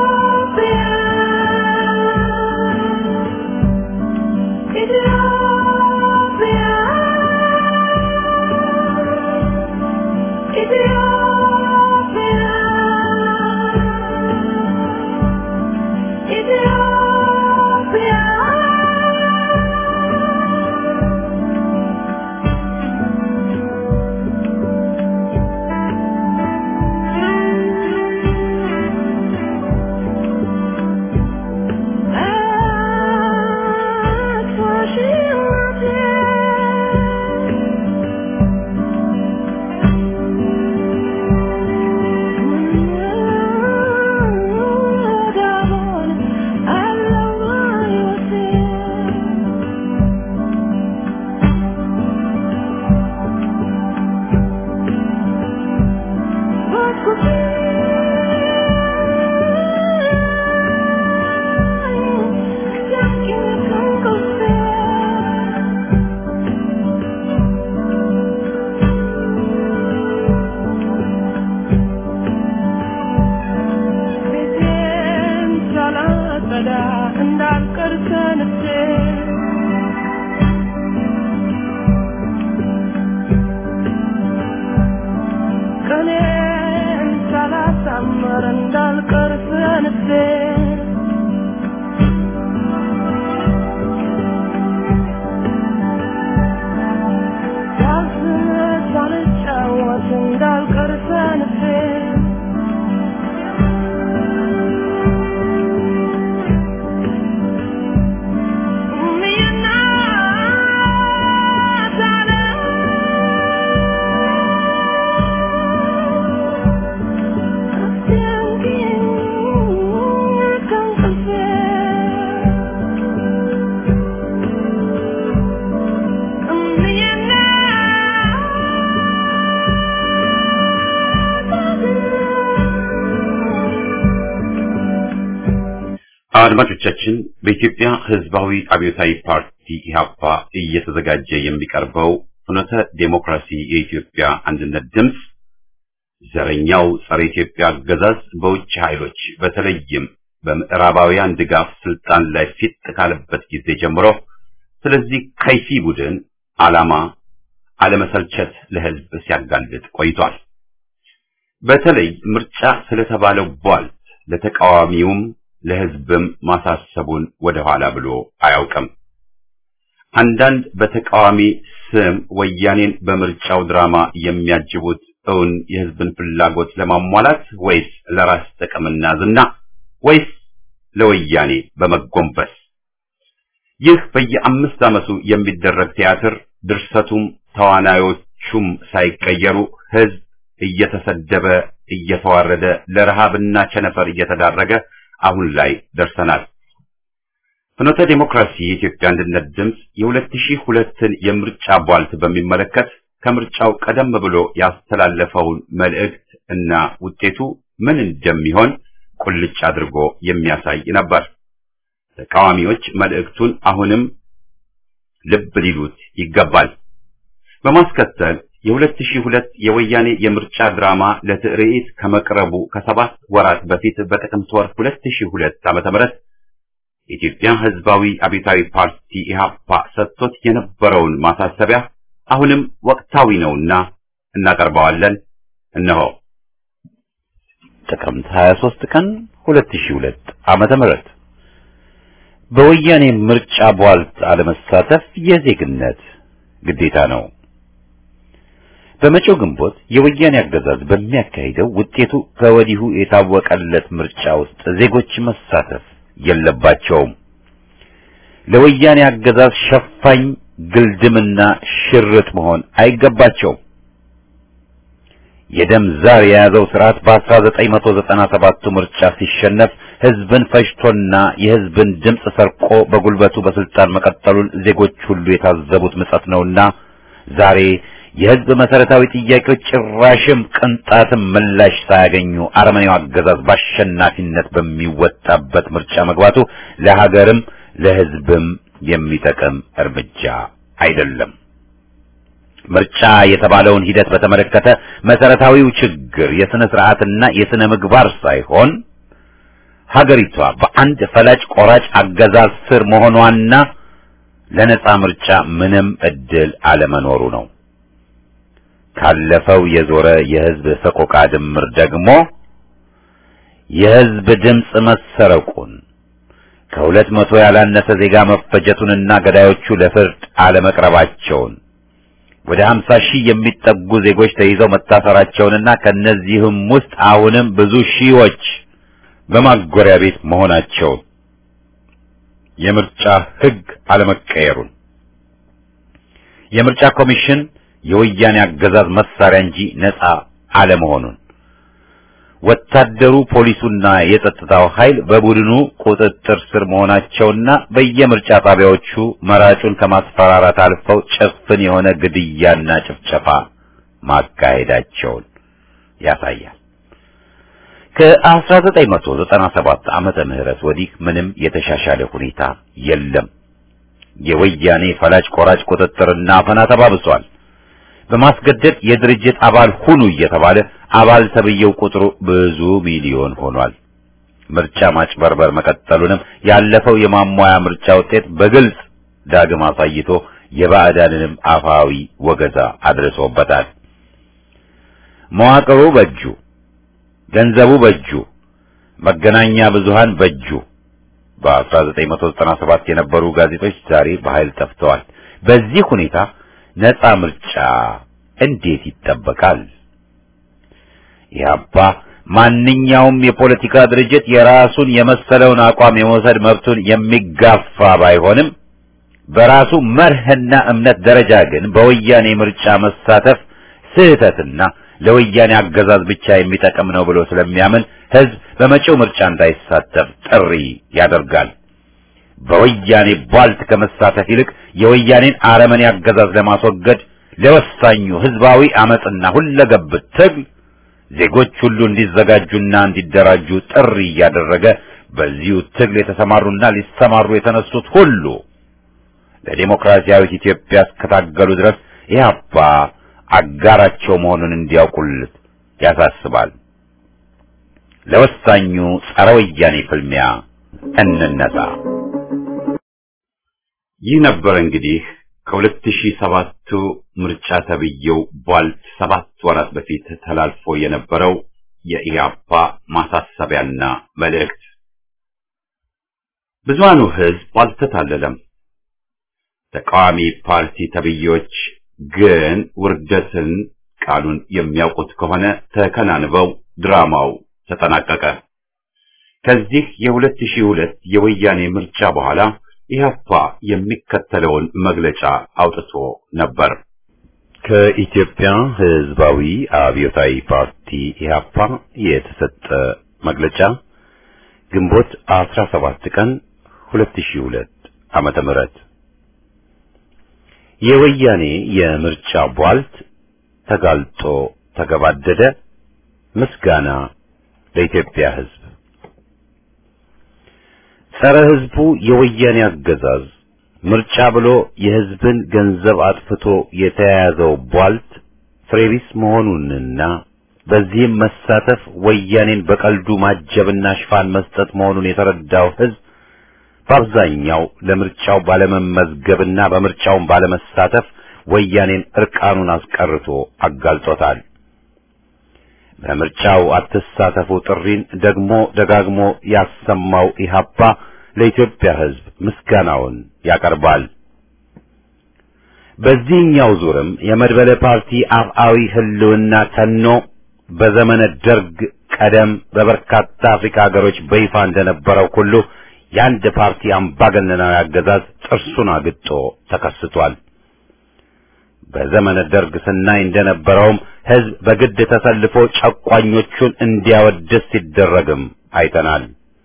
አድማጮቻችን በኢትዮጵያ ሕዝባዊ አብዮታዊ ፓርቲ ኢህአፓ እየተዘጋጀ የሚቀርበው ፍኖተ ዴሞክራሲ የኢትዮጵያ አንድነት ድምፅ ዘረኛው ጸረ ኢትዮጵያ አገዛዝ በውጭ ኃይሎች በተለይም በምዕራባውያን ድጋፍ ስልጣን ላይ ፊት ካለበት ጊዜ ጀምሮ ስለዚህ ከይሲ ቡድን ዓላማ አለመሰልቸት ለሕዝብ ሲያጋልጥ ቆይቷል። በተለይ ምርጫ ስለተባለው ቧልት ለተቃዋሚውም ለሕዝብም ማሳሰቡን ወደ ኋላ ብሎ አያውቅም። አንዳንድ በተቃዋሚ ስም ወያኔን በምርጫው ድራማ የሚያጅቡት እውን የሕዝብን ፍላጎት ለማሟላት ወይስ ለራስ ጥቅምና ዝና ወይስ ለወያኔ በመጎንበስ? ይህ በየአምስት ዓመቱ የሚደረግ ቲያትር ድርሰቱም ተዋናዮቹም ሳይቀየሩ ሕዝብ እየተሰደበ እየተዋረደ ለረሃብና ቸነፈር እየተዳረገ አሁን ላይ ደርሰናል። ፍኖተ ዲሞክራሲ የኢትዮጵያ አንድነት ድምፅ የ2002ን የምርጫ ቧልት በሚመለከት ከምርጫው ቀደም ብሎ ያስተላለፈውን መልእክት እና ውጤቱ ምን እንደሚሆን ቁልጭ አድርጎ የሚያሳይ ነበር። ተቃዋሚዎች መልእክቱን አሁንም ልብ ሊሉት ይገባል። በማስከተል የ2002 የወያኔ የምርጫ ድራማ ለትርኢት ከመቅረቡ ከሰባት ወራት በፊት በጥቅምት ወር 2002 ዓ.ም የኢትዮጵያ ሕዝባዊ አብዮታዊ ፓርቲ ኢህአፓ ሰጥቶት የነበረውን ማሳሰቢያ አሁንም ወቅታዊ ነውና እናቀርበዋለን። እነሆ ጥቅምት 23 ቀን 2002 ዓመተ ምህረት በወያኔ ምርጫ ቧልት አለመሳተፍ የዜግነት ግዴታ ነው። በመጪው ግንቦት የወያኔ አገዛዝ በሚያካሂደው ውጤቱ ከወዲሁ የታወቀለት ምርጫ ውስጥ ዜጎች መሳተፍ የለባቸውም። ለወያኔ አገዛዝ ሸፋኝ ግልድምና ሽርጥ መሆን አይገባቸውም። የደም ዛር የያዘው ስርዓት በ1997ቱ ምርጫ ሲሸነፍ ህዝብን ፈጅቶና የህዝብን ድምፅ ሰርቆ በጉልበቱ በስልጣን መቀጠሉን ዜጎች ሁሉ የታዘቡት ምጸት ነውና ዛሬ የህዝብ መሰረታዊ ጥያቄዎች ጭራሽም ቅንጣትም ምላሽ ሳያገኙ አረመኔው አገዛዝ በአሸናፊነት በሚወጣበት ምርጫ መግባቱ ለሀገርም ለህዝብም የሚጠቅም እርምጃ አይደለም። ምርጫ የተባለውን ሂደት በተመለከተ መሰረታዊው ችግር የስነ ስርዓትና የስነ ምግባር ሳይሆን ሀገሪቷ በአንድ ፈላጭ ቆራጭ አገዛዝ ስር መሆኗና ለነጻ ምርጫ ምንም እድል አለመኖሩ ነው። ካለፈው የዞረ የህዝብ ሰቆቃ ድምር ደግሞ የህዝብ ድምፅ መሰረቁን ከሁለት መቶ ያላነሰ ዜጋ መፈጀቱንና ገዳዮቹ ለፍርድ አለመቅረባቸውን ወደ 50 ሺህ የሚጠጉ ዜጎች ተይዘው መታሰራቸውንና ከነዚህም ውስጥ አሁንም ብዙ ሺዎች በማጎሪያ ቤት መሆናቸውን የምርጫ ህግ አለመቀየሩን የምርጫ ኮሚሽን የወያኔ አገዛዝ መሳሪያ እንጂ ነፃ አለመሆኑን ወታደሩ፣ ፖሊሱና የጸጥታው ኃይል በቡድኑ ቁጥጥር ስር መሆናቸውና በየምርጫ ጣቢያዎቹ መራጩን ከማስፈራራት አልፈው ጭፍን የሆነ ግድያና ጭፍጨፋ ማካሄዳቸውን ያሳያል። ከ1997 ዓመተ ምህረት ወዲህ ምንም የተሻሻለ ሁኔታ የለም። የወያኔ ፈላጭ ቆራጭ ቁጥጥርና አፈና ተባብሷል። በማስገደድ የድርጅት አባል ሁኑ እየተባለ አባል ተብየው ቁጥሩ ብዙ ሚሊዮን ሆኗል። ምርጫ ማጭበርበር መቀጠሉንም ያለፈው የማሟያ ምርጫ ውጤት በግልጽ ዳግም አሳይቶ የባዕዳንንም አፋዊ ወገዛ አድርሶበታል። መዋቅሩ በእጁ፣ ገንዘቡ በእጁ፣ መገናኛ ብዙሃን በእጁ። በ1997 የነበሩ ጋዜጦች ዛሬ በኃይል ጠፍተዋል። በዚህ ሁኔታ ነፃ ምርጫ እንዴት ይጠበቃል? ኢህአፓ ማንኛውም የፖለቲካ ድርጅት የራሱን የመሰለውን አቋም የመውሰድ መብቱን የሚጋፋ ባይሆንም በራሱ መርህና እምነት ደረጃ ግን በወያኔ ምርጫ መሳተፍ ስህተትና ለወያኔ አገዛዝ ብቻ የሚጠቅም ነው ብሎ ስለሚያምን ህዝብ በመጪው ምርጫ እንዳይሳተፍ ጥሪ ያደርጋል። በወያኔ ቧልት ከመሳተፍ ይልቅ የወያኔን አረመኔ አገዛዝ ለማስወገድ ለወሳኙ ህዝባዊ አመጽና ሁለገብ ትግል ዜጎች ሁሉ እንዲዘጋጁና እንዲደራጁ ጥሪ እያደረገ በዚሁ ትግል የተሰማሩና ሊሰማሩ የተነሱት ሁሉ ለዲሞክራሲያዊት ኢትዮጵያ እስከታገሉ ድረስ ኢህአፓ አጋራቸው መሆኑን እንዲያውቁልት ያሳስባል። ለወሳኙ ጸረ ወያኔ ፍልሚያ እንነሳ። ይህ ነበር እንግዲህ ከ2007ቱ ምርጫ ተብዬው ቧልት ሰባት ወራት በፊት ተላልፎ የነበረው የኢህአፓ ማሳሰቢያና መልእክት። ብዙሃኑ ህዝብ አልተታለለም። ተቃዋሚ ፓርቲ ተብዬዎች ግን ውርደትን ቃሉን የሚያውቁት ከሆነ ተከናንበው ድራማው ተጠናቀቀ። ከዚህ የ2002 የወያኔ ምርጫ በኋላ ኢህአፓ የሚከተለውን መግለጫ አውጥቶ ነበር። ከኢትዮጵያ ህዝባዊ አብዮታዊ ፓርቲ ኢህአፓ የተሰጠ መግለጫ ግንቦት 17 ቀን 2002 ዓመተ ምህረት የወያኔ የምርጫ ቧልት ተጋልጦ ተገባደደ። ምስጋና ለኢትዮጵያ ሕዝብ። ጸረ ሕዝቡ የወያኔ አገዛዝ ምርጫ ብሎ የሕዝብን ገንዘብ አጥፍቶ የተያያዘው ቧልት ፍሬቢስ መሆኑንና በዚህም መሳተፍ ወያኔን በቀልዱ ማጀብና ሽፋን መስጠት መሆኑን የተረዳው ሕዝብ በአብዛኛው ለምርጫው ባለመመዝገብና በምርጫውን ባለመሳተፍ ወያኔን እርቃኑን አስቀርቶ አጋልጦታል። በምርጫው አትሳተፉ ጥሪን ደግሞ ደጋግሞ ያሰማው ኢህአፓ ለኢትዮጵያ ሕዝብ ምስጋናውን ያቀርባል። በዚህኛው ዙርም የመድበለ ፓርቲ አፍአዊ ህልውና ተኖ በዘመነ ደርግ ቀደም በበርካታ አፍሪካ ሀገሮች በይፋ እንደነበረው ሁሉ የአንድ ፓርቲ አምባገነናዊ አገዛዝ ጥርሱን አግጦ ተከስቷል። በዘመነ ደርግ ስናይ እንደነበረውም ህዝብ በግድ ተሰልፎ ጨቋኞቹን እንዲያወድስ ሲደረግም አይተናል።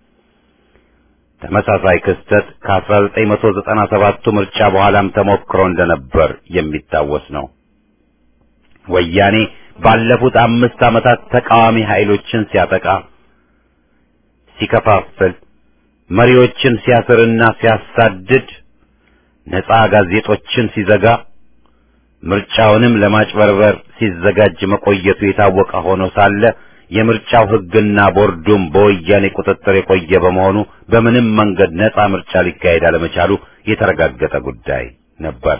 ተመሳሳይ ክስተት ከ1997ቱ ምርጫ በኋላም ተሞክሮ እንደነበር የሚታወስ ነው። ወያኔ ባለፉት አምስት ዓመታት ተቃዋሚ ኃይሎችን ሲያጠቃ፣ ሲከፋፍል፣ መሪዎችን ሲያስርና ሲያሳድድ፣ ነፃ ጋዜጦችን ሲዘጋ፣ ምርጫውንም ለማጭበርበር ሲዘጋጅ መቆየቱ የታወቀ ሆኖ ሳለ የምርጫው ሕግና ቦርዱም በወያኔ ቁጥጥር የቆየ በመሆኑ በምንም መንገድ ነፃ ምርጫ ሊካሄድ አለመቻሉ የተረጋገጠ ጉዳይ ነበር።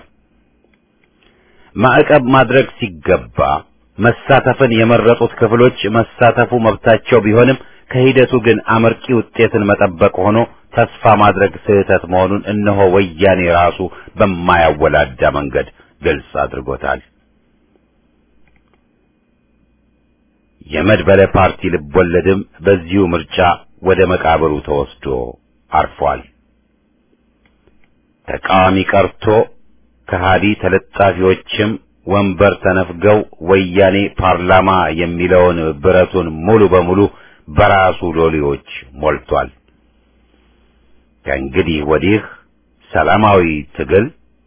ማዕቀብ ማድረግ ሲገባ መሳተፍን የመረጡት ክፍሎች መሳተፉ መብታቸው ቢሆንም ከሂደቱ ግን አመርቂ ውጤትን መጠበቅ ሆኖ ተስፋ ማድረግ ስህተት መሆኑን እነሆ ወያኔ ራሱ በማያወላዳ መንገድ ግልጽ አድርጎታል። የመድበለ ፓርቲ ልቦለድም በዚሁ ምርጫ ወደ መቃብሩ ተወስዶ አርፏል። ተቃዋሚ ቀርቶ ከሃዲ ተለጣፊዎችም ወንበር ተነፍገው ወያኔ ፓርላማ የሚለውን ብረቱን ሙሉ በሙሉ በራሱ ሎሌዎች ሞልቷል። ከእንግዲህ ወዲህ ሰላማዊ ትግል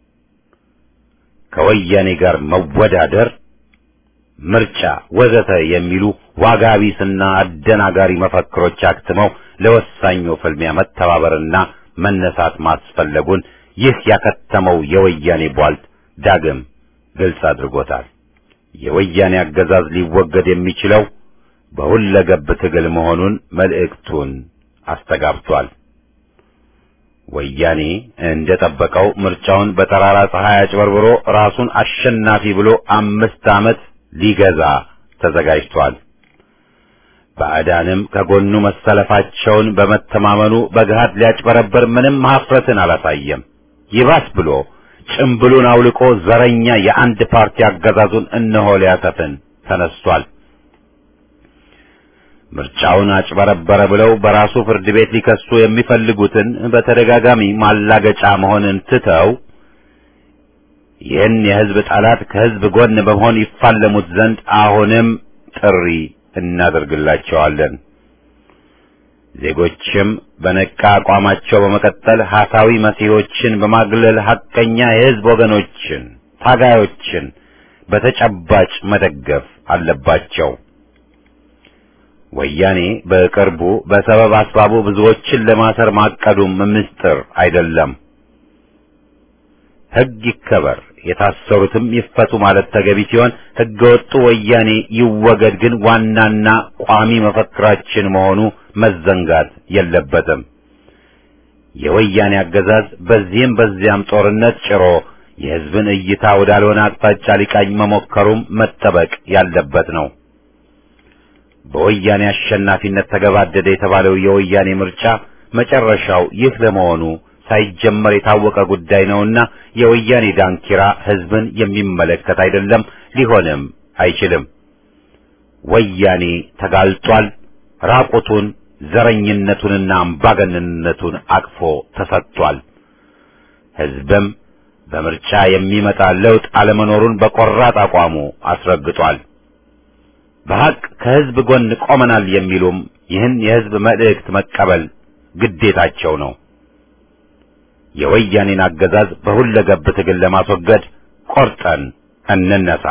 ከወያኔ ጋር መወዳደር ምርጫ ወዘተ የሚሉ ዋጋ ቢስና አደናጋሪ መፈክሮች አክትመው ለወሳኙ ፍልሚያ መተባበርና መነሳት ማስፈለጉን ይህ ያከተመው የወያኔ ቧልት ዳግም ግልጽ አድርጎታል። የወያኔ አገዛዝ ሊወገድ የሚችለው በሁለገብ ትግል መሆኑን መልእክቱን አስተጋብቷል። ወያኔ እንደጠበቀው ምርጫውን በጠራራ ፀሐይ አጭበርብሮ ራሱን አሸናፊ ብሎ አምስት ዓመት ሊገዛ ተዘጋጅቷል። ባዕዳንም ከጎኑ መሰለፋቸውን በመተማመኑ በገሃድ ሊያጭበረበር ምንም ሀፍረትን አላሳየም። ይባስ ብሎ ጭምብሉን አውልቆ ዘረኛ የአንድ ፓርቲ አገዛዙን እነሆ ሊያሰፍን ተነስቷል። ምርጫውን አጭበረበረ ብለው በራሱ ፍርድ ቤት ሊከሱ የሚፈልጉትን በተደጋጋሚ ማላገጫ መሆንን ትተው ይህን የሕዝብ ጠላት ከሕዝብ ጎን በመሆን ይፋለሙት ዘንድ አሁንም ጥሪ እናደርግላቸዋለን። ዜጎችም በነቃ አቋማቸው በመቀጠል ሐሳዊ መሲሖችን በማግለል ሐቀኛ የሕዝብ ወገኖችን፣ ታጋዮችን በተጨባጭ መደገፍ አለባቸው። ወያኔ በቅርቡ በሰበብ አስባቡ ብዙዎችን ለማሰር ማቀዱም ምስጢር አይደለም። ሕግ ይከበር፣ የታሰሩትም ይፈቱ ማለት ተገቢ ሲሆን ሕገ ወጡ ወያኔ ይወገድ ግን ዋናና ቋሚ መፈክራችን መሆኑ መዘንጋት የለበትም። የወያኔ አገዛዝ በዚህም በዚያም ጦርነት ጭሮ የሕዝብን እይታ ወዳልሆነ አቅጣጫ ሊቃኝ መሞከሩም መጠበቅ ያለበት ነው። በወያኔ አሸናፊነት ተገባደደ የተባለው የወያኔ ምርጫ መጨረሻው ይህ ለመሆኑ ሳይጀመር የታወቀ ጉዳይ ነውና የወያኔ ዳንኪራ ሕዝብን የሚመለከት አይደለም፣ ሊሆንም አይችልም። ወያኔ ተጋልጧል። ራቁቱን ዘረኝነቱንና አምባገነንነቱን አቅፎ ተሰጥቷል። ሕዝብም በምርጫ የሚመጣ ለውጥ አለመኖሩን በቆራጥ አቋሙ አስረግጧል። በሐቅ ከሕዝብ ጎን ቆመናል የሚሉም ይህን የሕዝብ መልእክት መቀበል ግዴታቸው ነው። የወያኔን አገዛዝ በሁለገብ ትግል ለማስወገድ ቆርጠን እንነሳ።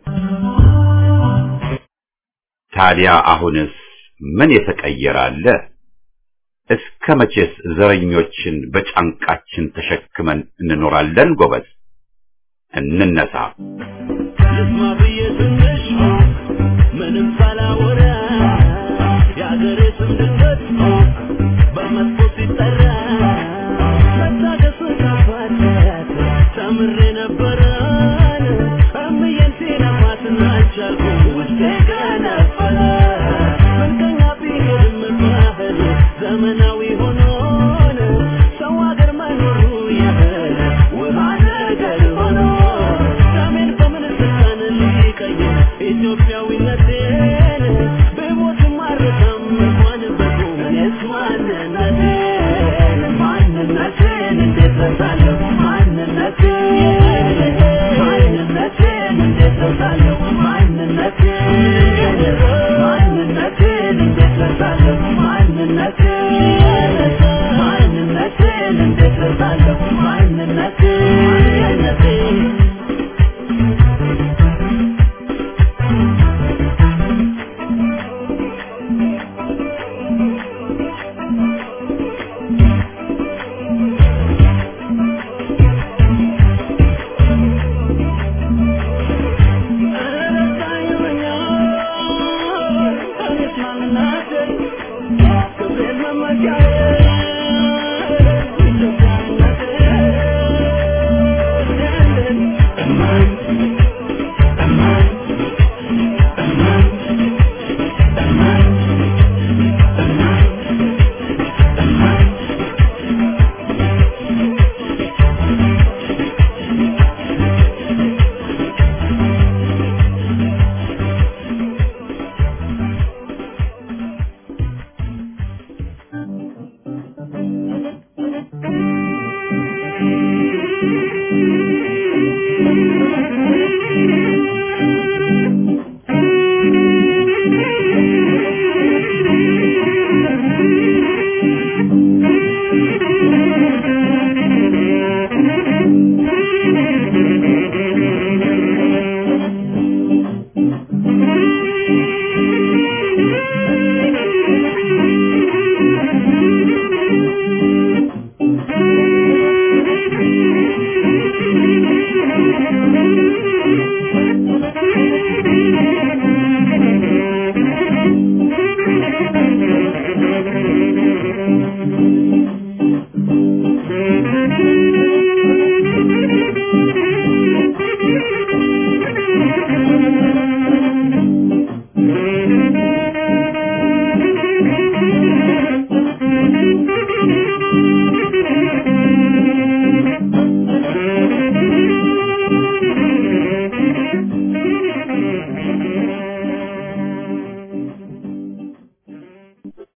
ታዲያ አሁንስ ምን የተቀየረ አለ? እስከ መቼስ ዘረኞችን በጫንቃችን ተሸክመን እንኖራለን? ጎበዝ እንነሳ። ልስማ ብዬ ትንሽ ምንም ሳላወራ የአገሬ ስም ድንገት በመጥፎ ሲጠራ መታገሱን ካፋት ተምሬ ነበረ